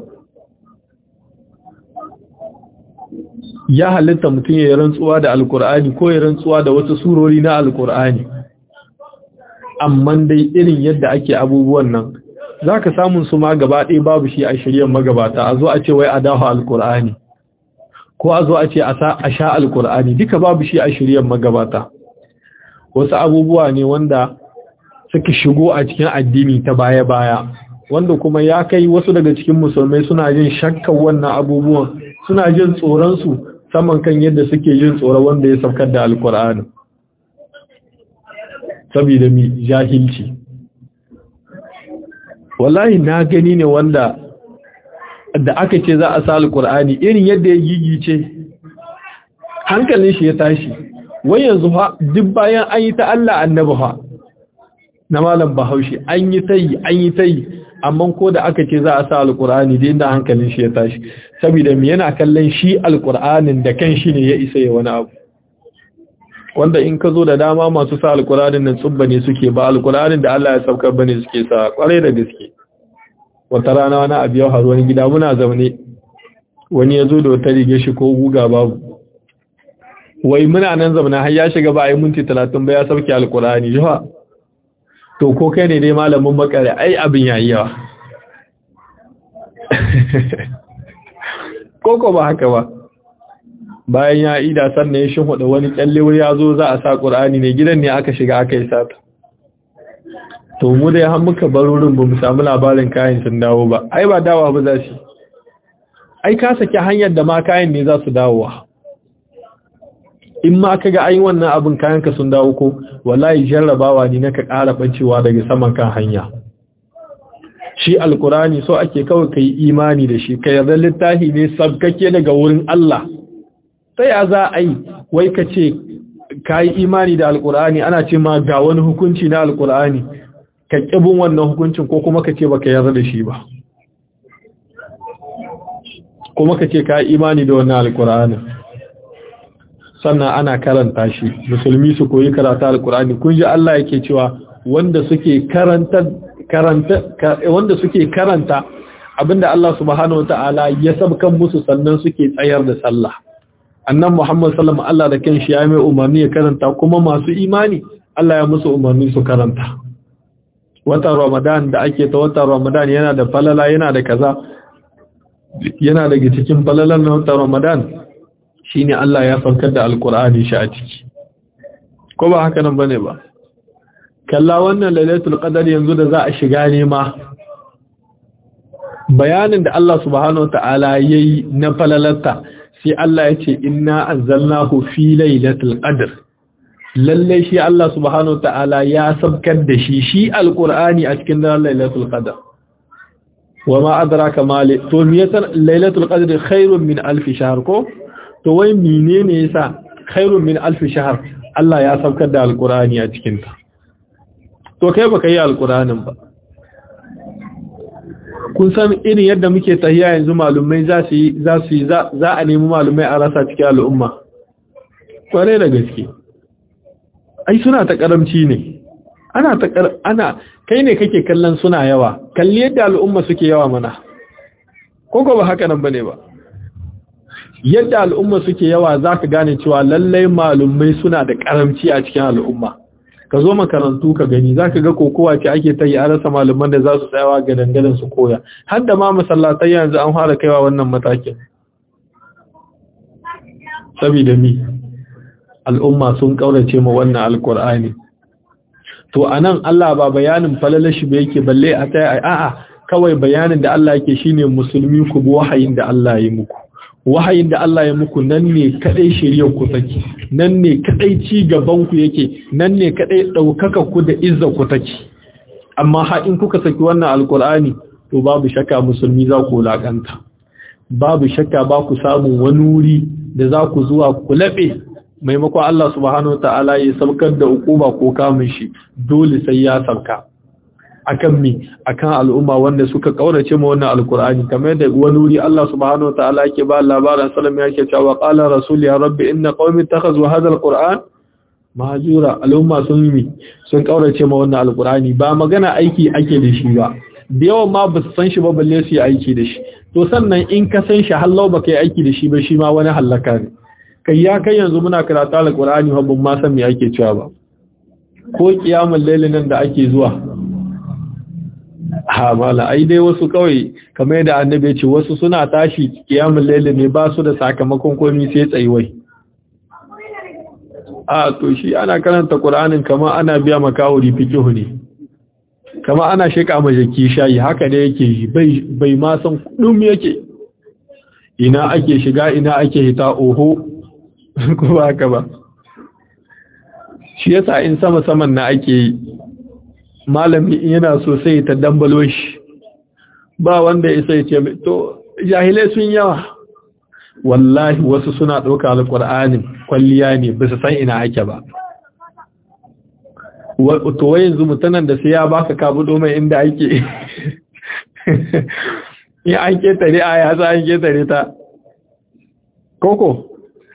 ya halitta mutum ya rantsuwa da alkur'ani ko ya rantsuwa da wasu surori na alkur'ani amma dai irin yadda ake abubuwan nan za ka samun su ma gaba ɗaya babu shi a shirya magabata a zo a ce wai a dafa alkur'ani ko a zo a ce a sha alkur'ani duka babu shi a shirya magabata wasu abubuwa ne wanda suka shigo a cikin addini ta baya-baya wanda kuma ya kai wasu daga cikin musulmai suna jin shakkan wannan abubuwan suna jin tsoronsu saman kan yadda suke jin tsoron wanda ya saukar da alkur'ani saboda mi jahilci wallahi na gani ne wanda da aka ce za a sa alkur'ani irin yadda ya gigice hankalin shi ya tashi wai yanzu fa duk bayan an yi ta Allah annabi fa na malam bahaushe an yi tayi an yi tayi amma ko da aka ce za a sa alkur'ani da inda hankalin shi ya tashi saboda me yana kallon shi alkur'anin da kan shi ne ya isa ya wani abu wanda in ka zo da dama masu sa alkur'anin nan tsubba ne suke ba alkur'anin da Allah ya saukar bane suke sa kwarai da gaske wata rana wani abu ya haru wani gida muna zaune wani ya zo da wata riga shi ko guga babu wai muna nan zaune har ya shiga ba a yi minti talatin ba ya sauke alkur'ani jiha to ko kai ne dai malamin makare ai abin yayi yawa koko ba haka ba bayan ya ida sannan ya shinhuda wani kyalle wuri ya zo za a sa ƙur'ani ne gidan ne aka shiga aka yi sata to mu da ya muka bar wurin ba mu samu labarin kayan sun dawo ba ai ba dawa ba za su ai ka saki hanyar da ma kayan ne za su dawowa in ma ka ga ayi wannan abin kayan ka sun dawo ko wallahi jarrabawa ne na ka ƙara bancewa daga saman kan hanya shi alkurani so ake kawai kai imani da shi ka yarda littafi ne sabkake daga wurin Allah sai a za a yi wai ka ce ka yi imani da alkurani ana ce ma ga wani hukunci na alkurani ka ƙibin wannan hukuncin ko kuma ka ce ba ka yarda da shi ba kuma ka ce ka yi imani da wannan alkurani sannan ana karanta shi musulmi su koyi karata alkurani kun ji Allah yake cewa wanda suke karanta karanta wanda suke karanta abinda Allah subhanahu wataala ya sabkan musu sannan suke tsayar da sallah annan Muhammad sallallahu alaihi Allah da kanshi ya mai umarni ya karanta kuma masu imani Allah ya musu umarni su karanta watan Ramadan da ake ta watan Ramadan yana da falala yana da kaza yana daga cikin falalan na watan Ramadan shine Allah ya farkar da alkur'ani shi a ciki ko ba haka nan bane ba kalla wannan lailatul qadar yanzu da za a shiga nema bayanin da Allah subhanahu wataala yayi na falalarta sai Allah ya ce inna anzalnahu fi lailatul qadr lalle shi Allah subhanahu wataala ya sabkar da shi shi alqur'ani a cikin daren lailatul qadr wama adraka ma to miyatan lailatul qadr khairun min alf shahr ko to wai menene yasa khairun min alf shahr Allah ya sabkar da alqur'ani a cikin ta to kai baka yi alqur'anin ba kun san irin yadda muke tahiya yanzu malumai za su yi za su yi za a nemi malumai a rasa cikin al'umma kware da gaske ai suna ta karamci ne ana ta ana kai ne kake kallon suna yawa kalli yadda al'umma suke yawa mana ko ba haka nan bane ba yadda al'umma suke yawa zaka gane cewa lallai malumai suna da karamci a cikin al'umma ka zo makarantu ka gani zaka ga kokowa ce ake ta yi a rasa malaman da za su tsayawa ga dangaren su koya har da ma masallatai yanzu an fara kaiwa wannan matakin saboda mi al'umma sun kaurace ma wannan alkur'ani to anan Allah ba bayanin falalashi ba yake balle a tsaye a'a kawai bayanin da Allah yake shine musulmi ku bi wahayin da Allah ya muku wahayin da Allah ya muku nan ne kadai shiriyar ku take nan ne kadai ci gaban ku yake nan ne kadai daukaka ku da izza ku take amma ha in kuka saki wannan alkur'ani to babu shakka musulmi za ku lakanta babu shakka ba ku samu wani wuri da za ku zuwa ku labe maimakon Allah subhanahu ta'ala ya saukar da hukuma ko kamun shi dole sai ya sauka akan mi akan al'umma wanda suka kaurace ma wannan alkur'ani kamar da wani wuri Allah subhanahu ta'ala yake ba labarin sallam yake cewa qala rasul ya rabbi inna qaumi ittakhadhu hadha alquran mahjura al'umma sun yi sun kaurace ma wannan alkur'ani ba magana aiki ake da shi ba da yawan ma ba su san shi ba balle su yi aiki da shi to sannan in ka san shi hallau ba kai aiki da shi ba shi ma wani hallaka ne kai ya kai yanzu muna karatu alqur'ani ba ban ma san me ake cewa ba ko kiyamul layl nan da ake zuwa ha mala ai dai wasu kawai kamar yadda annabi ya ce wasu suna tashi kiyamul layl ne ba su da sakamakon komai sai tsaiwai a to shi ana karanta qur'anin kamar ana biya makawuri fikihu ne kama ana sheka majaki shayi haka ne yake yi bai ma san kudin yake ina ake shiga ina ake hita oho ko ba haka ba shi yasa in sama saman na ake yi malami yana so sai ta dambalo shi ba wanda ya sai ce to jahilai sun yawa wallahi wasu suna ɗauka alƙur'anin kwalliya ne ba su san ina ake ba to wai yanzu mutanen da sai ya baka kabudo mai inda ake ya an ketare a ya za an ketare ta koko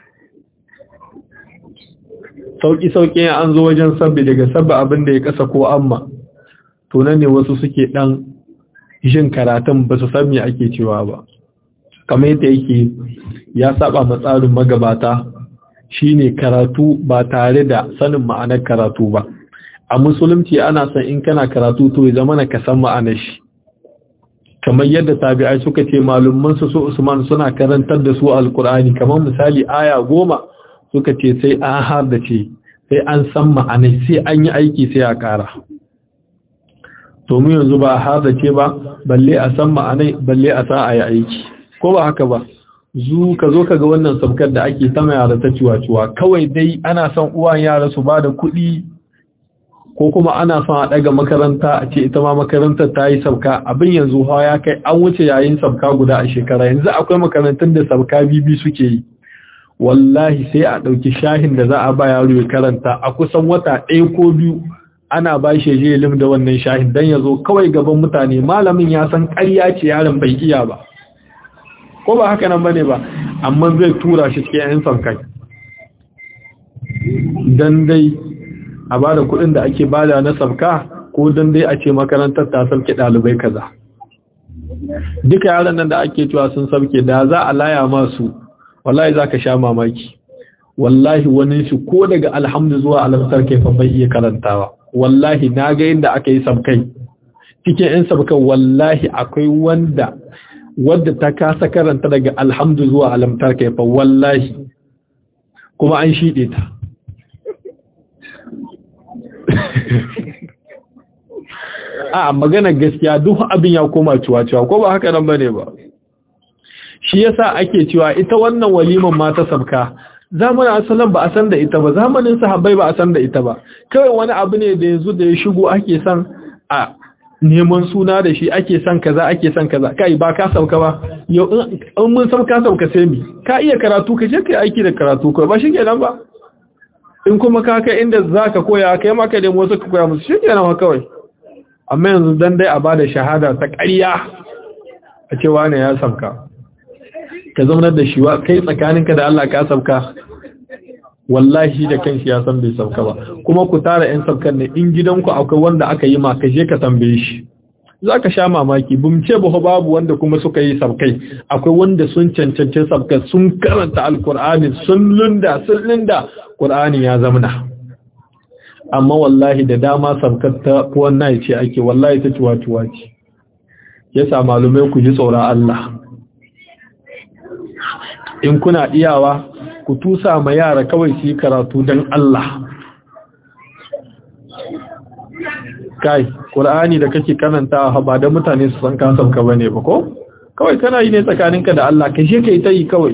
sauki-sauki an zo wajen sabbi daga sabbi abin da ya kasa ko amma to nan ne wasu suke dan jin karatun ba su san me ake cewa ba kamar yadda yake ya saba matsarin magabata shine karatu ba tare da sanin ma'anar karatu ba a musulunci ana son in kana karatu to ya zama ka san ma'anar shi kamar yadda tabi'ai suka ce malumman su Usman suna karantar da su alkur'ani kamar misali aya goma suka ce sai an har da ce sai an san ma'anar sai an yi aiki sai a kara to mu yanzu ba har da ce ba balle a san ma'anai balle a sa a yi aiki ko ba haka ba zu ka zo ka ga wannan sabkar da ake sama yara ta ciwa-ciwa kawai dai ana son uwan yara su ba da kuɗi ko kuma ana son a daga makaranta a ce ita ma makarantar ta yi sabka abin yanzu hawa ya kai an wuce yayin sabka guda a shekara yanzu akwai makarantun da sabka bibi suke yi wallahi sai a ɗauki shahin da za a ba yaro ya karanta a kusan wata ɗaya ko biyu ana ba shi je lim da wannan shahin don ya zo kawai gaban mutane malamin ya san ƙarya ce yaron bai iya ba ko ba haka nan bane ba amma zai tura shi cikin 'yan sabkai dan dai a ba da kuɗin da ake bada na sabka ko don dai a ce makarantar ta sauke ɗalibai kaza duka yaran nan da ake cewa sun sauke da za a laya masu wallahi za ka sha mamaki wallahi wani shi ko daga alhamdu zuwa alamtar kai bai iya karantawa wallahi na ga inda aka yi sabkai cikin yan sabkan wallahi akwai wanda wadda ta kasa karanta daga alhamdu zuwa alamtar kai fa wallahi kuma an shiɗe ta a magana gaskiya duk abin ya koma ciwa-ciwa ko ba haka nan bane ba shi yasa ake cewa ita wannan waliman ma ta sabka zamanin asalan ba a san da ita ba zamanin sahabbai ba a san da ita ba kawai wani abu ne da yanzu da ya shigo ake san a neman suna da shi ake san kaza ake san kaza kai ba ka sauka ba yau in mun sauka sauka sai mi ka iya karatu ka je kai aiki da karatu kai ba shi kenan ba in kuma ka kai inda zaka koya kai maka da wasu ka koya musu shi kenan kawai amma yanzu dan dai a bada shahada ta ƙarya a ce wane ya sabka ka zaunar da shi wa kai tsakaninka da Allah ka sabka wallahi da kanshi ya san bai sabka ba kuma ku tara yan sabkan ne in gidanku akwai wanda aka yi ma ka je ka tambaye shi za ka sha mamaki bumce ba babu wanda kuma suka yi sabkai akwai wanda sun cancanci sabka sun karanta alkur'ani sun lunda sun linda qur'ani ya zamana amma wallahi da dama sabkar ta wannan ce ake wallahi ta ciwa-ciwa ce yasa malumai ku ji tsoron Allah in kuna iyawa ku tusa ma yara kawai su yi karatu don Allah kai ƙur'ani da kake kananta ba da mutane su san kasan ka bane ba ko kawai kana yi ne tsakaninka da Allah ka je kai ta yi kawai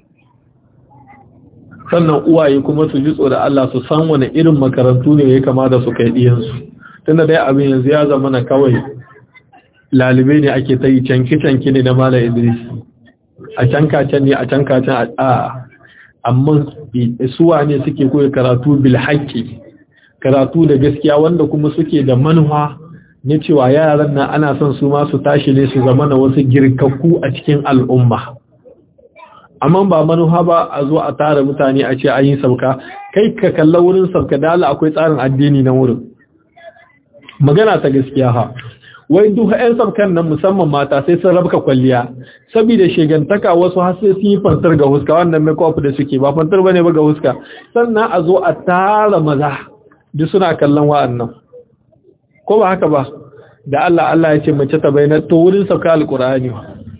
sannan uwaye kuma su ji da Allah su san wani irin makarantu ne ya kamata su kai diyansu tunda dai abin yanzu ya zama na kawai lalibai ne ake ta yi canki-canki ne na Malam Idris a canka-can ne a canka-can a amma suwa ne suke koyi karatu bil haƙƙi karatu da gaskiya wanda kuma suke da manuwa na cewa yaran nan ana son su ma su tashi ne su zama na wasu girkakku a cikin al'umma amma ba manuwa ba a zo a tara mutane a ce an yi sauka kai ka kalla wurin sauka da Allah akwai tsarin addini na wurin magana ta gaskiya ha wai duk ƴan sabkan nan musamman mata sai sun rabka kwalliya saboda shegantaka wasu har sai sun yi fantar ga huska wannan makeup da suke ba fantar bane ba ga huska sannan a zo a tara maza duk suna kallon wa'annan ko ba haka ba da Allah Allah ya ce mace ta bayyana to wurin sauka alqur'ani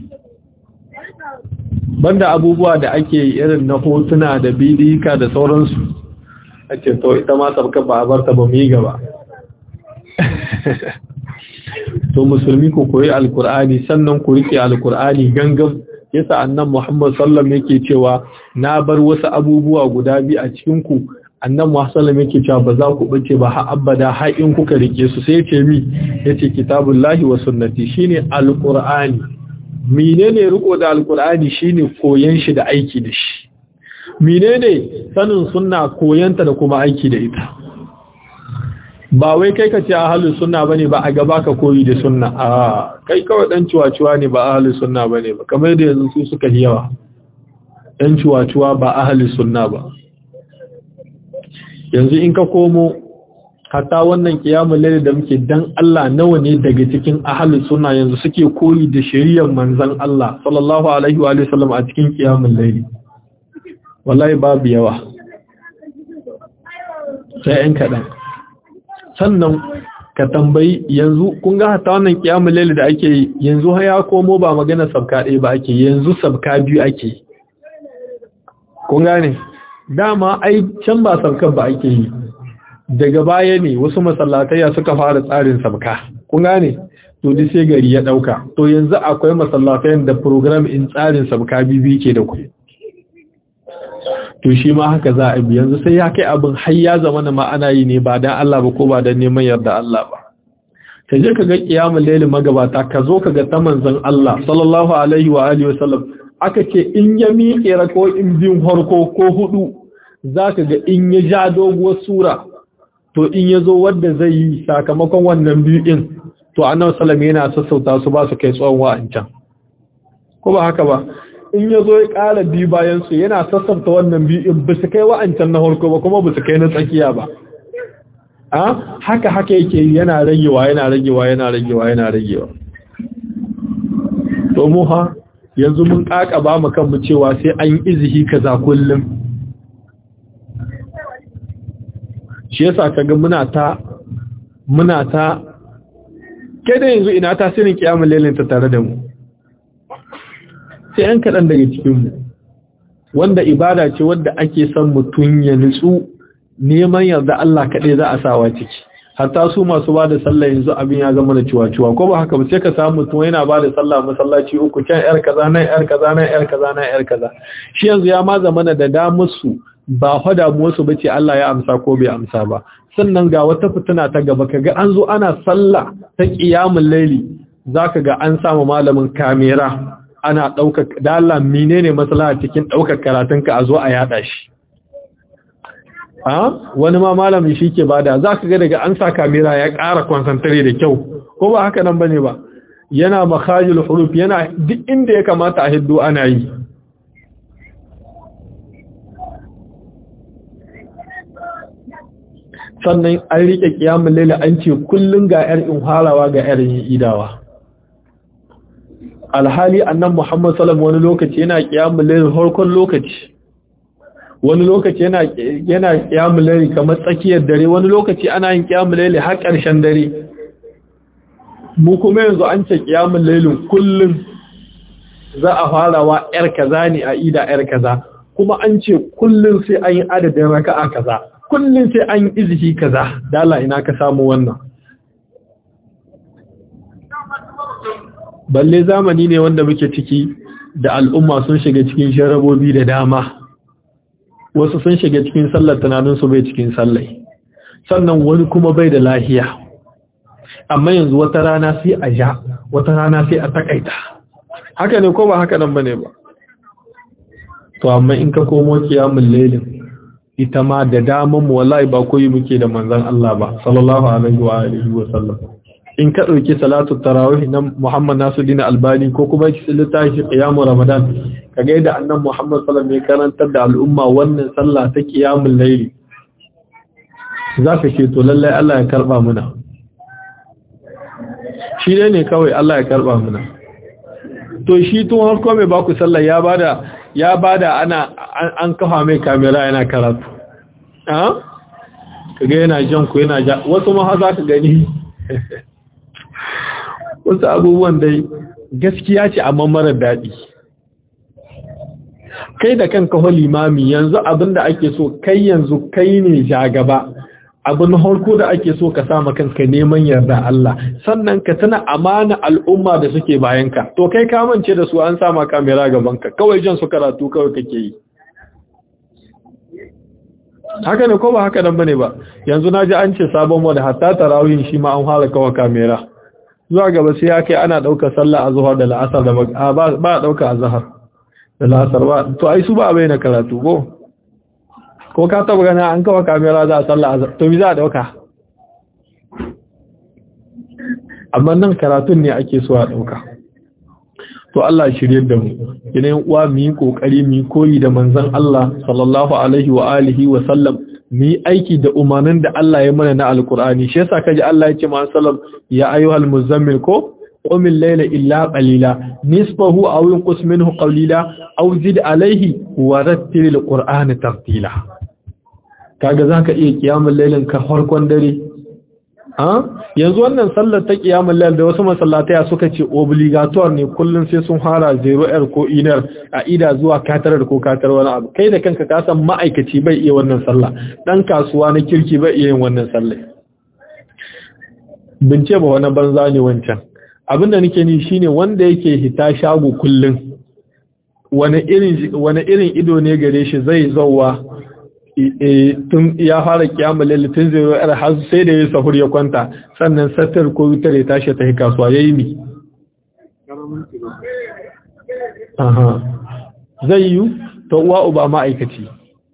banda abubuwa da ake irin na hotuna da bidika da sauransu a ce to ita ma sabka ba a barta ba mu yi gaba to musulmi ku koyi alkur'ani sannan ku rike alkur'ani gangan yasa annan Muhammad sallam yake cewa na bar wasu abubuwa guda biyu a cikin ku annan Muhammad sallam yake cewa ba za ku bace ba har abada har in kuka rike su sai yace mi yace kitabullahi wa sunnati shine alkur'ani menene riko da alkur'ani shine koyan shi da aiki da shi menene sanin sunna koyanta da kuma aiki da ita ba wai kai ka ce ahalus sunna bane ba a gaba ka koyi da sunna a kai kawai dan ciwaciwa ne ba ahalus sunna bane ba kamar da yanzu su suka yi yawa dan ciwaciwa ba ahalus sunna ba yanzu in ka komo hatta wannan kiyamul layl da muke dan Allah nawa ne daga cikin ahalus sunna yanzu suke koyi da shari'ar manzon Allah sallallahu alaihi wa sallam a cikin kiyamul layl wallahi babu yawa sai ɗan kaɗan sannan ka tambayi yanzu kun ga hata wannan kiyamul layl da ake yi yanzu har ya komo ba magana sabka ɗaya ba ake yanzu sabka biyu ake kun gane dama ai can ba sabkan ba ake yi daga baya ne wasu masallatai suka fara tsarin sabka kun gane to duk sai gari ya dauka to yanzu akwai masallatai da program in tsarin sabka bibi ke da ku to shi ma haka za a bi yanzu sai ya kai abin har ya zama na ma'ana yi ne ba dan Allah ba ko ba dan neman yarda Allah ba ka je ka ga kiyamul layl magabata ka zo ka ga ta manzon Allah sallallahu alaihi wa alihi wa sallam aka ce in ya miƙe rako in biyun harko ko hudu zaka ga in ya ja doguwar sura to in ya zo wanda zai yi sakamakon wannan biyu din to annabi sallallahu yana sassauta su ba su kai tsawon wa'ancan ko ba haka ba in ya zo ya ƙara biyu bayansu yana sassanta wannan biyu ba su kai wa'ancan na harko ba kuma ba su kai na tsakiya ba a haka haka yake yana ragewa yana ragewa yana ragewa yana ragewa to mu ha yanzu mun ƙaƙa ba mu kanmu cewa sai an yi izihi kaza kullum shi yasa kaga muna ta muna ta kai da yanzu ina tasirin kiyamul lailin ta tare da mu sai ‘yan kaɗan daga cikinmu wanda ibada ce wadda ake son mutum ya nutsu neman yarda Allah kaɗai za a sawa ciki hatta su masu ba da sallah yanzu abin ya zama da ciwa-ciwa ko ba haka ba sai ka samu mutum yana ba da sallah masallaci uku can ‘yar kaza nan ‘yar kaza nan ‘yar kaza nan ‘yar kaza shi yanzu ya ma zama da damar su ba hada musu bace Allah ya amsa ko bai amsa ba sannan ga wata fitina ta gaba kaga an zo ana sallah ta qiyamul laili zaka ga an samu malamin kamera ana ɗaukar da Allah menene matsala cikin ɗaukar karatunka a zo a yada shi a wani ma malamin shi ke bada za ka ga daga an sa kamera ya ƙara konsantare da kyau ko ba haka nan bane ba yana makajul huruf yana duk inda ya kamata a hiddo ana yi sannan an rike kiyamun laila an ce kullun ga yar in harawa ga yar yin idawa alhali annan muhammad sallam wani lokaci yana kiyamun laila farkon lokaci wani lokaci yana yana kiyamun laila kamar tsakiyar dare wani lokaci ana yin kiyamun laila har ƙarshen dare mu kuma yanzu an ce kiyamun lailin kullun za a farawa yar kaza ne a ida yar kaza kuma an ce kullun sai an yi adadin raka'a kaza kullum sai an iziki kaza dala ina ka samu wannan balle zamani ne wanda muke ciki da al'umma sun shiga cikin sharabobi da dama wasu sun shiga cikin sallar tunaninsu bai cikin sallai sannan wani kuma bai da lahiya amma yanzu wata rana sai a ja wata rana sai a takaita haka ne ko ba haka nan bane ba to amma in ka komo kiyamul lailin ita ma da daman mu wallahi ba koyi muke da manzon Allah ba sallallahu alaihi wa alihi wa sallam in ka dauki salatu tarawih na Muhammad Nasiruddin Albani ko kuma ki littafi qiyamul Ramadan kaga yadda annan Muhammad sallallahu alaihi karantar da al'umma wannan sallah ta qiyamul layli zaka ce to lallai Allah ya karba muna shi dai ne kawai Allah ya karba muna to shi tun harko mai baku sallah ya bada ya bada ana an kafa mai kamera yana karatu ah kaga yana jan ku yana ja wasu ma za ka gani wasu abubuwan dai gaskiya ce amma mara daɗi kai da kanka ho limami yanzu abinda ake so kai yanzu kai ne gaba. abin harko da ake so ka sama kanka neman yarda Allah sannan ka tana amana al'umma da suke bayanka to kai ka mance da su an sama kamera gabanka kawai jan su karatu kawai kake yi haka ne ko ba haka nan bane ba yanzu naji an ce sabon wanda hatta tarawih shi ma an fara kawa kamera zuwa gaba sai ya kai ana dauka sallah azhar da la'asar da ba ba dauka azhar da la'asar ba to ai su ba bayyana karatu ko ko ka taba gana an kawo kamera za a tsalla a to bi za a dauka amma nan karatun ne ake so a dauka to Allah shirye da mu yanayin uwa mu yi kokari mu koyi da manzon Allah sallallahu alaihi wa alihi wa sallam mu yi aiki da umarnin da Allah ya mana na alkur'ani shi yasa kaji Allah ya ce ma sallam ya ayyuhal muzammil ko قم الليل إلا قليلا نصفه أو ينقص منه قليلا أو زد عليه ورتل القرآن ترتيلا kaga zaka iya kiyamul lailin ka farkon dare ha yanzu wannan sallar ta kiyamul lail da wasu masallatai suka ce obligatoire ne kullun sai sun fara 0r ko inar a ida zuwa katarar ko katar wani abu kai da kanka ka san ma'aikaci bai iya wannan sallah dan kasuwa na kirki bai iya yin wannan sallah bince ba wani banza ne wancan abinda nake ni shine wanda yake hita shago kullun wani irin wani irin ido ne gare shi zai zauwa tun ya fara kiyama lalle tun zai yar har sai da ya sahur ya kwanta sannan satar ko wutar ya tashi ta kasuwa yayi mi aha zai yi to uwa uba ma'aikaci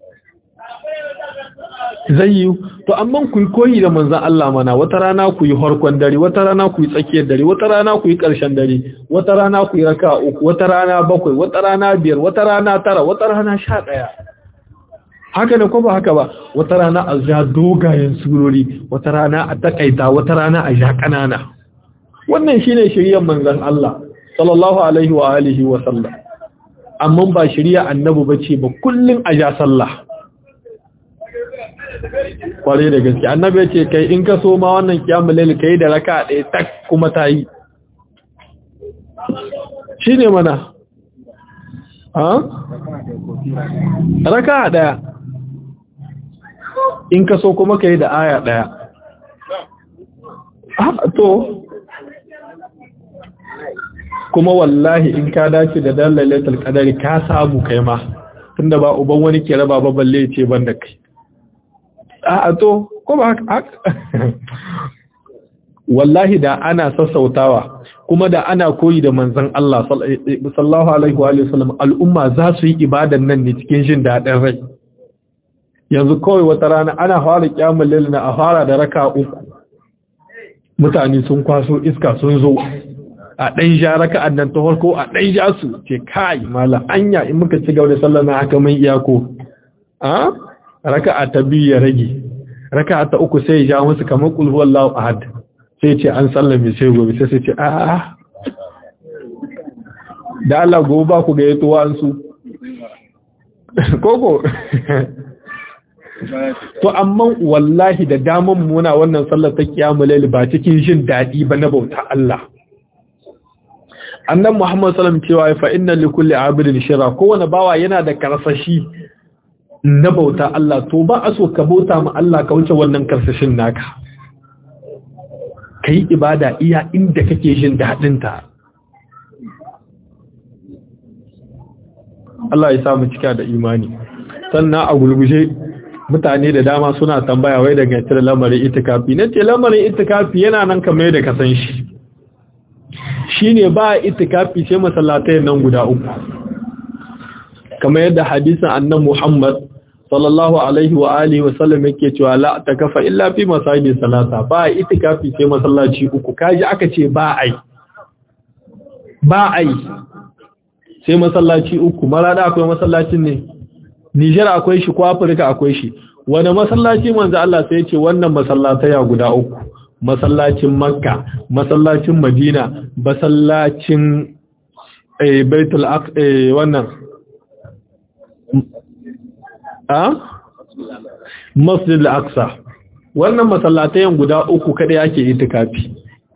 zai yi to amma ku yi koyi da manzan Allah mana wata rana ku yi harkon dare wata rana ku yi tsakiyar dare wata rana ku yi ƙarshen dare wata rana ku yi raka uku wata rana bakwai wata rana biyar wata rana tara wata rana sha ɗaya haka ne ko ba haka ba wata rana a ja dogayen surori wata rana a takaita wata rana a ja ƙanana wannan shine shiriyar manzan Allah sallallahu alaihi wa alihi wa sallam amma ba shiriya annabi bace ba kullun a ja sallah kware da gaske annabi ce kai in ka so ma wannan kiyamul layl kai da raka ɗaya tak kuma ta yi shine mana ha raka ɗaya in ka so kuma kai da aya ɗaya to kuma wallahi in ka dace da dalalatul qadari ka samu kai ma tunda ba uban wani ke raba ba balle ce ban da kai a to ko ba haka wallahi da ana sassautawa kuma da ana koyi da manzon Allah sallallahu alaihi wa sallam al'umma za su yi ibadan nan ne cikin jin daɗin rai yanzu kawai wata rana ana fara kiyamul lail na a fara da raka uku mutane sun kwaso iska sun zo a ɗan ja raka'an nan ta farko a ɗan ja su ce kai malam anya in muka ci gaba da sallar na haka mun iyako a raka'a ta biyu ya rage raka'a ta uku sai ya ja musu kamar qul huwallahu ahad sai ce an sallame sai gobe sai sai ce a a da Allah gobe ba ku ga yato an su koko to amma wallahi da daman muna wannan sallar ta kiyamul layl ba cikin jin dadi ba na bauta Allah annan Muhammad sallam cewa fa inna li kulli abidin shira kowane bawa yana da karsashi na bauta Allah to ba a so ka bauta ma Allah ka wuce wannan karsashin naka kai ibada iya inda kake jin dadin ta Allah ya samu cika da imani sannan a gulguje mutane da dama suna tambaya wai daga cire lamarin itikafi nace lamarin itikafi yana nan kamar yadda ka san shi shine ba itikafi sai masallatai nan guda uku kamar yadda hadisin annabi Muhammad sallallahu alaihi wa alihi wa sallam yake cewa la takafa illa fi masajid salata ba itikafi sai masallaci uku kaji aka ce ba ai ba ai sai masallaci uku marada akwai masallacin ne Nijar akwai shi ko Afirka akwai shi wani masallaci manzo Allah sai ya ce wannan masallataya guda uku masallacin makka masallacin madina masallacin baitul wannan a masjid al-aqsa wannan masallatayen guda uku kada yake itikafi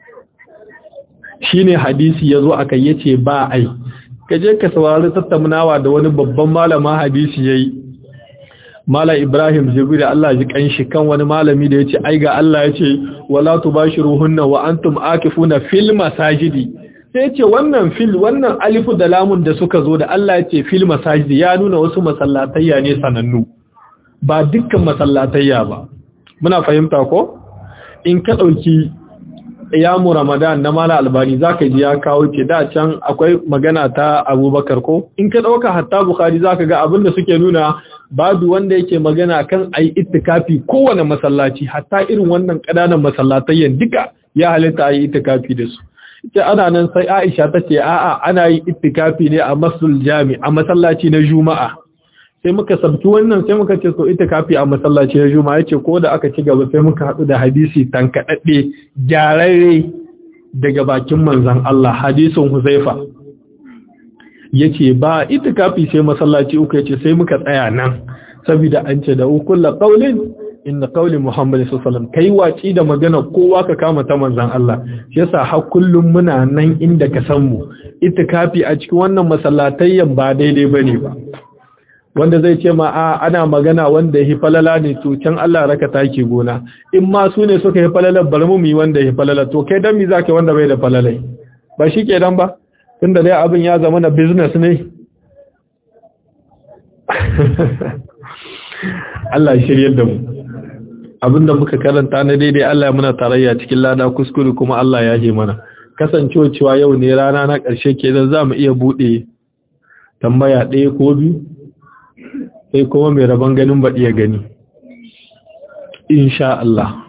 shine hadisi yazo aka yace ba ai kaje ka saurari tattaunawa da wani babban malama hadisi yayi Mala Ibrahim Jibril Allah ji kanshi kan wani malami da yace ai ga Allah yace wala tubashiruhunna wa antum akifuna fil masajidi sai yace wannan fil wannan alifu da lamun da suka zo da Allah yace fil masajidi ya nuna wasu masallatayya ne sanannu ba dukkan masallatayya ba muna fahimta ko in ka dauki yamu Ramadan na Mala Albani zaka ji ya kawo ce da can akwai magana ta Abubakar ko in ka dauka hatta Bukhari zaka ga abin da suke nuna babu wanda yake magana kan ayi itikafi kowane masallaci hatta irin wannan kananan masallatayyan duka ya halitta ayi itikafi da su ita ana nan sai Aisha tace a'a ana yi itikafi ne a masjidul jami a masallaci na Juma'a sai muka sabki wannan sai muka ce so itikafi a masallaci na Juma'a yace ko da aka ci gaba sai muka hadu da hadisi tankadadde gyararre daga bakin manzon Allah hadisin Huzaifa yace ba itikafi sai masallaci uku yace sai muka tsaya nan saboda an ce da kullu qaulin inna qauli muhammad sallallahu alaihi wasallam kai waci da magana kowa ka kama ta manzon Allah yasa har kullum muna nan inda ka san mu itikafi a cikin wannan masallatayyan ba daidai bane ba wanda zai ce ma a ana magana wanda ya falala ne to can Allah raka take gona in ma su ne suka yi falala bar mu yi wanda ya falala to kai dan mi zaka wanda bai da falalai ba shi ke dan ba tunda dai abin ya zama na business ne Allah shiryar da mu abinda muka karanta na daidai Allah ya muna tarayya cikin lada kuskure kuma Allah ya je mana kasancewa cewa yau ne rana na ƙarshe kenan za mu iya buɗe tambaya ɗaya ko biyu sai kuma mai rabon ganin baɗi ya gani insha Allah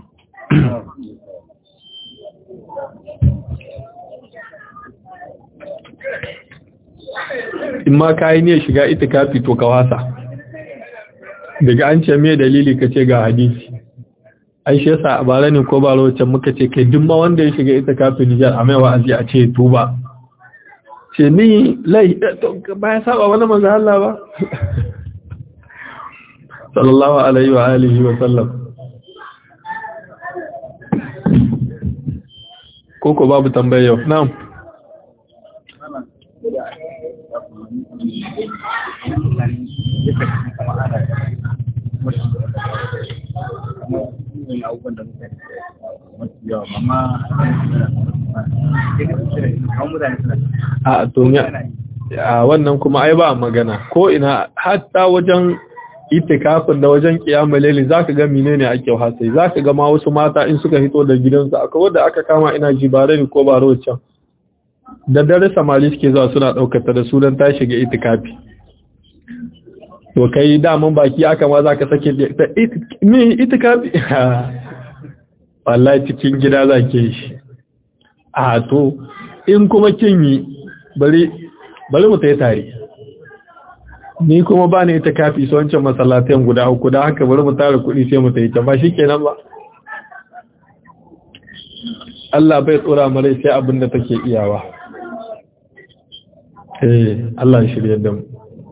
in ma kayi ne shiga itikafi to ka wasa daga an ce me dalili ka ce ga hadisi ai shi yasa a bara ne ko ba lokacin muka ce kai duk ma wanda ya shiga itikafi Nijar a mai wa'azi a ce tuba ce ni lai to ba ya saba wani manzo Allah ba sallallahu alaihi wa alihi wa sallam koko babu tambaya yau na'am a to a wannan kuma ai ba magana ko ina hatta wajen itikafin da wajen kiyamul layli zaka ga menene ake hasai zaka ga ma wasu mata in suka hito da gidansu akwai wanda aka kama ina jibare ne ko ba rocan da dare samari suke zuwa suna daukar ta da su dan ta shiga itikafi to kai daman baki aka ma zaka sake ta me itikafi wallahi cikin gida zake shi a to in kuma kin yi bari bari mu tayi tare ni kuma ba ni ita kafi su wancan masallatan guda uku da haka bari mu tara kuɗi sai mu tayi ta ba shikenan ba Allah bai tsora mare sai abin da take iyawa eh Allah ya shirye da mu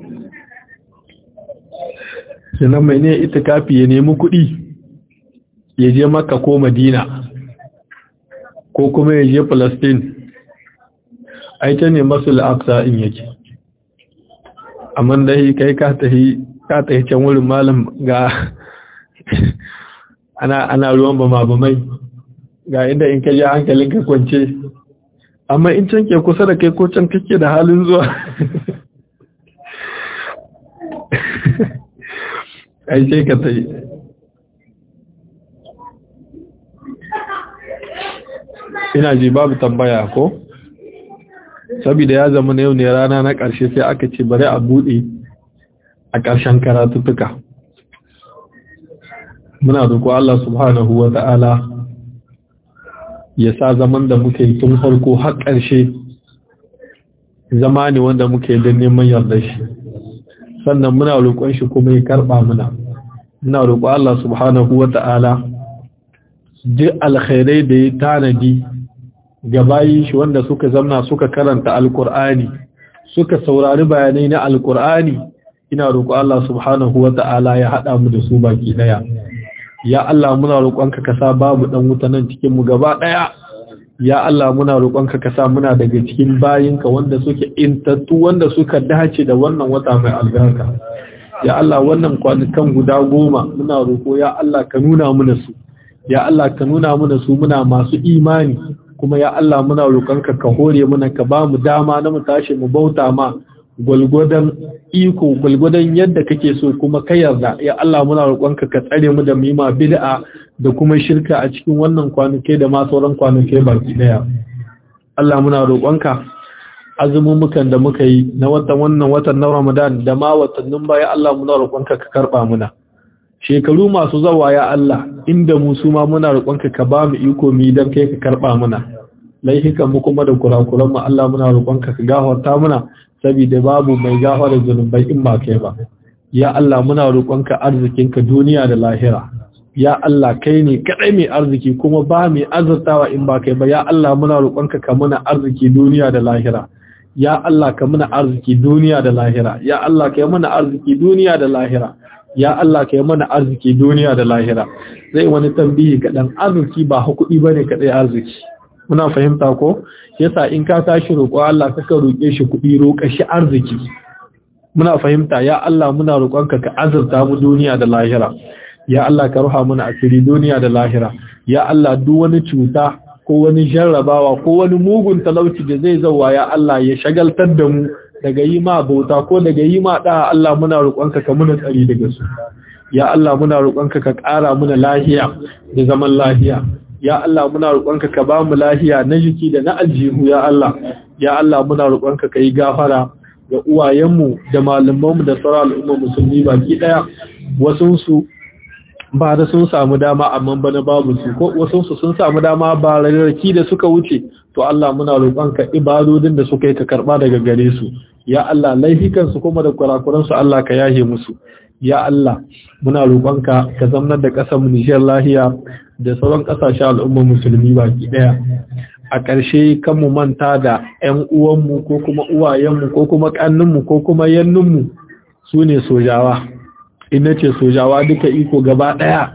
sannan mai ne itikafi ya nemi kuɗi ya je Makka ko Madina ko kuma ya je Palestine ai ta ne masul aqsa in yake amma dai kai ka tahi ka tahi can wurin malam ga ana ana ruwan bama bamai ga inda in ka je hankalin ka kwance amma in can ke kusa da kai ko can kake da halin zuwa ai sai ka tayi ina ji babu tambaya ko saboda ya zama na yau ne rana na ƙarshe sai aka ce bari a buɗe a ƙarshen karatuttuka muna roƙo Allah subhanahu wa ta'ala ya sa zaman da muke yi tun farko har ƙarshe zama ne wanda muke don neman yarda shi sannan muna roƙon shi kuma ya karɓa muna muna roƙo Allah subhanahu wa ta'ala duk alkhairai da ya tanadi ga bayin shi wanda suka zamna suka karanta alkur'ani suka saurari bayanai na alkur'ani ina roƙo Allah subhanahu wa ta'ala ya haɗa mu da su baki ɗaya ya Allah muna roƙonka ka sa babu ɗan wuta nan cikin mu gaba ɗaya ya Allah muna roƙonka ka sa muna daga cikin bayinka wanda suke intattu wanda suka dace da wannan wata mai albarka ya Allah wannan kwanukan guda goma muna roƙo ya Allah ka nuna mana su ya Allah ka nuna mana su muna masu imani kuma ya Allah muna roƙonka ka hore mana ka ba mu dama na mu tashi mu bauta ma gwalgwadon iko gwalgwadon yadda kake so kuma ka yarda ya Allah muna roƙonka ka tsare mu da mima bid'a da kuma shirka a cikin wannan kwanuke da ma sauran kwanuke baki daya Allah muna roƙonka azumumukan da muka yi na watan wannan watan na Ramadan da ma watannin baya Allah muna roƙonka ka karba muna shekaru masu zawa ya Allah inda mu su ma muna roƙonka ka ba mu iko mu dan kai ka karba muna laihikan mu kuma da kurakuran mu Allah muna roƙonka ka gafarta muna saboda babu mai gafara zunubai in ba kai ba ya Allah muna roƙonka arzikinka duniya da lahira ya Allah kai ne kadai mai arziki kuma ba mai azurtawa in ba kai ba ya Allah muna roƙonka ka muna arziki duniya da lahira ya Allah ka muna arziki duniya da lahira ya Allah ka muna arziki duniya da lahira ya Allah ka mana arziki duniya da lahira zai wani tambihi kaɗan arziki ba kuɗi bane kadai arziki muna fahimta ko yasa in ka tashi roƙo Allah kaka roƙe shi kuɗi roƙa shi arziki muna fahimta ya Allah muna roƙonka ka azurta mu duniya da lahira ya Allah ka ruha mana asiri duniya da lahira ya Allah duk wani cuta ko wani jarrabawa ko wani mugun talauci da zai zauwa ya Allah ya shagaltar da mu daga yi ma bauta ko daga yi ma da Allah muna roƙonka ka muna tsari daga su ya Allah muna roƙonka ka ƙara muna lahiya da zaman lahiya ya Allah muna roƙonka ka ba mu lahiya na jiki da na aljihu ya Allah ya Allah muna roƙonka ka yi gafara ga uwayenmu da malamanmu da sauran al'umma musulmi baki daya wasu su ba da sun samu dama amma bana babu su ko wasu su sun samu dama ba rarraki da suka wuce to Allah muna roƙonka ibadodin da suka yi ka karba daga gare su ya Allah laifikan su kuma da kurakuran su Allah ka yahe musu ya Allah muna roƙonka ka zamnar da ƙasar mu Nijar lahiya da sauran ƙasashen al'umma musulmi baki daya a ƙarshe kan mu manta da ƴan uwanmu ko kuma uwayenmu ko kuma ƙanninmu ko kuma yanninmu su ne sojawa ina ce sojawa duka iko gaba ɗaya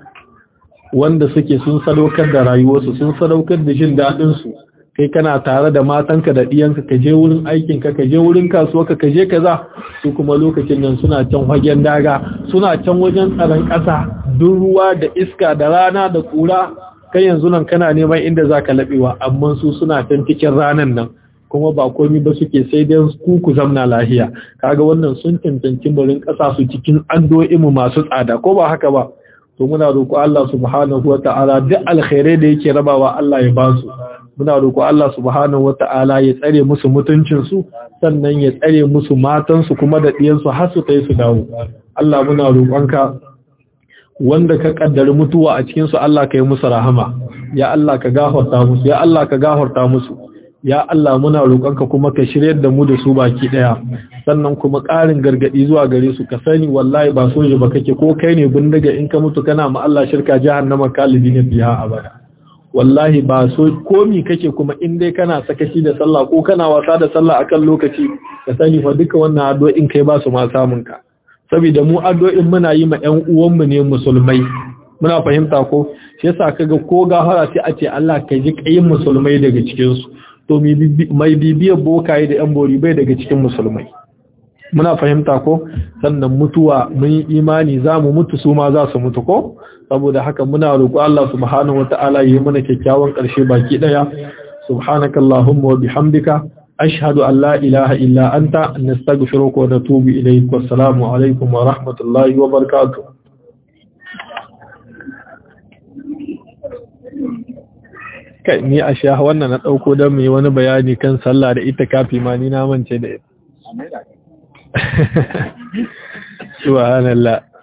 wanda suke sun sadaukar da rayuwarsu sun sadaukar da jin daɗinsu kai kana tare da matanka da ɗiyanka ka je wurin aikinka ka je wurin kasuwarka ka je kaza su kuma lokacin nan suna can hagen daga suna can wajen tsaron ƙasa duk ruwa da iska da rana da ƙura kai yanzu nan kana neman inda za ka laɓewa amma su suna can cikin ranan nan kuma ba komi ba suke sai dai ku ku zamna lahiya kaga wannan sun cancanci barin ƙasa su cikin mu masu tsada ko ba haka ba to muna roƙo Allah subhanahu wata'ala duk alkhairai da yake rabawa Allah ya ba su muna roƙo Allah subhanahu wata'ala ya tsare musu mutuncin su sannan ya tsare musu matan su kuma da ɗiyan su har su kai su dawo Allah muna roƙonka wanda ka kaddari mutuwa a cikin su Allah ka yi musu rahama ya Allah ka gafarta musu ya Allah ka gafarta musu ya Allah muna roƙonka kuma ka shiryar da mu da su baki daya sannan kuma ƙarin gargadi zuwa gare su ka sani wallahi ba soja ba kake ko kai ne bindiga in ka mutu kana ma Allah shirka jahannama kalidina biha abada wallahi ba so komi kake kuma in dai kana sakaci da sallah ko kana wasa da sallah akan lokaci ka sani fa duka wannan addu'o'in kai ba su ma samun ka saboda mu addu'o'in muna yi ma ƴan uwanmu ne musulmai muna fahimta ko shi yasa kaga ko gafara sai a ce Allah kai ji kayin musulmai daga cikin su to mai bibiyar bokaye da ƴan bori bai daga cikin musulmai muna fahimta ko sannan mutuwa mun yi imani za mu mutu su ma za su mutu ko saboda haka muna roƙo Allah subhanahu wata'ala yi mana kyakkyawan ƙarshe baki ɗaya subhanakallahumma wa bihamdika ashhadu an la ilaha illa anta nastaghfiruka wa natubu ilayk wassalamu alaikum wa rahmatullahi wa barakatuh kai ni a sha wannan na ɗauko don mai wani bayani kan sallah da ita kafi ma ni na mance da ita subhanallah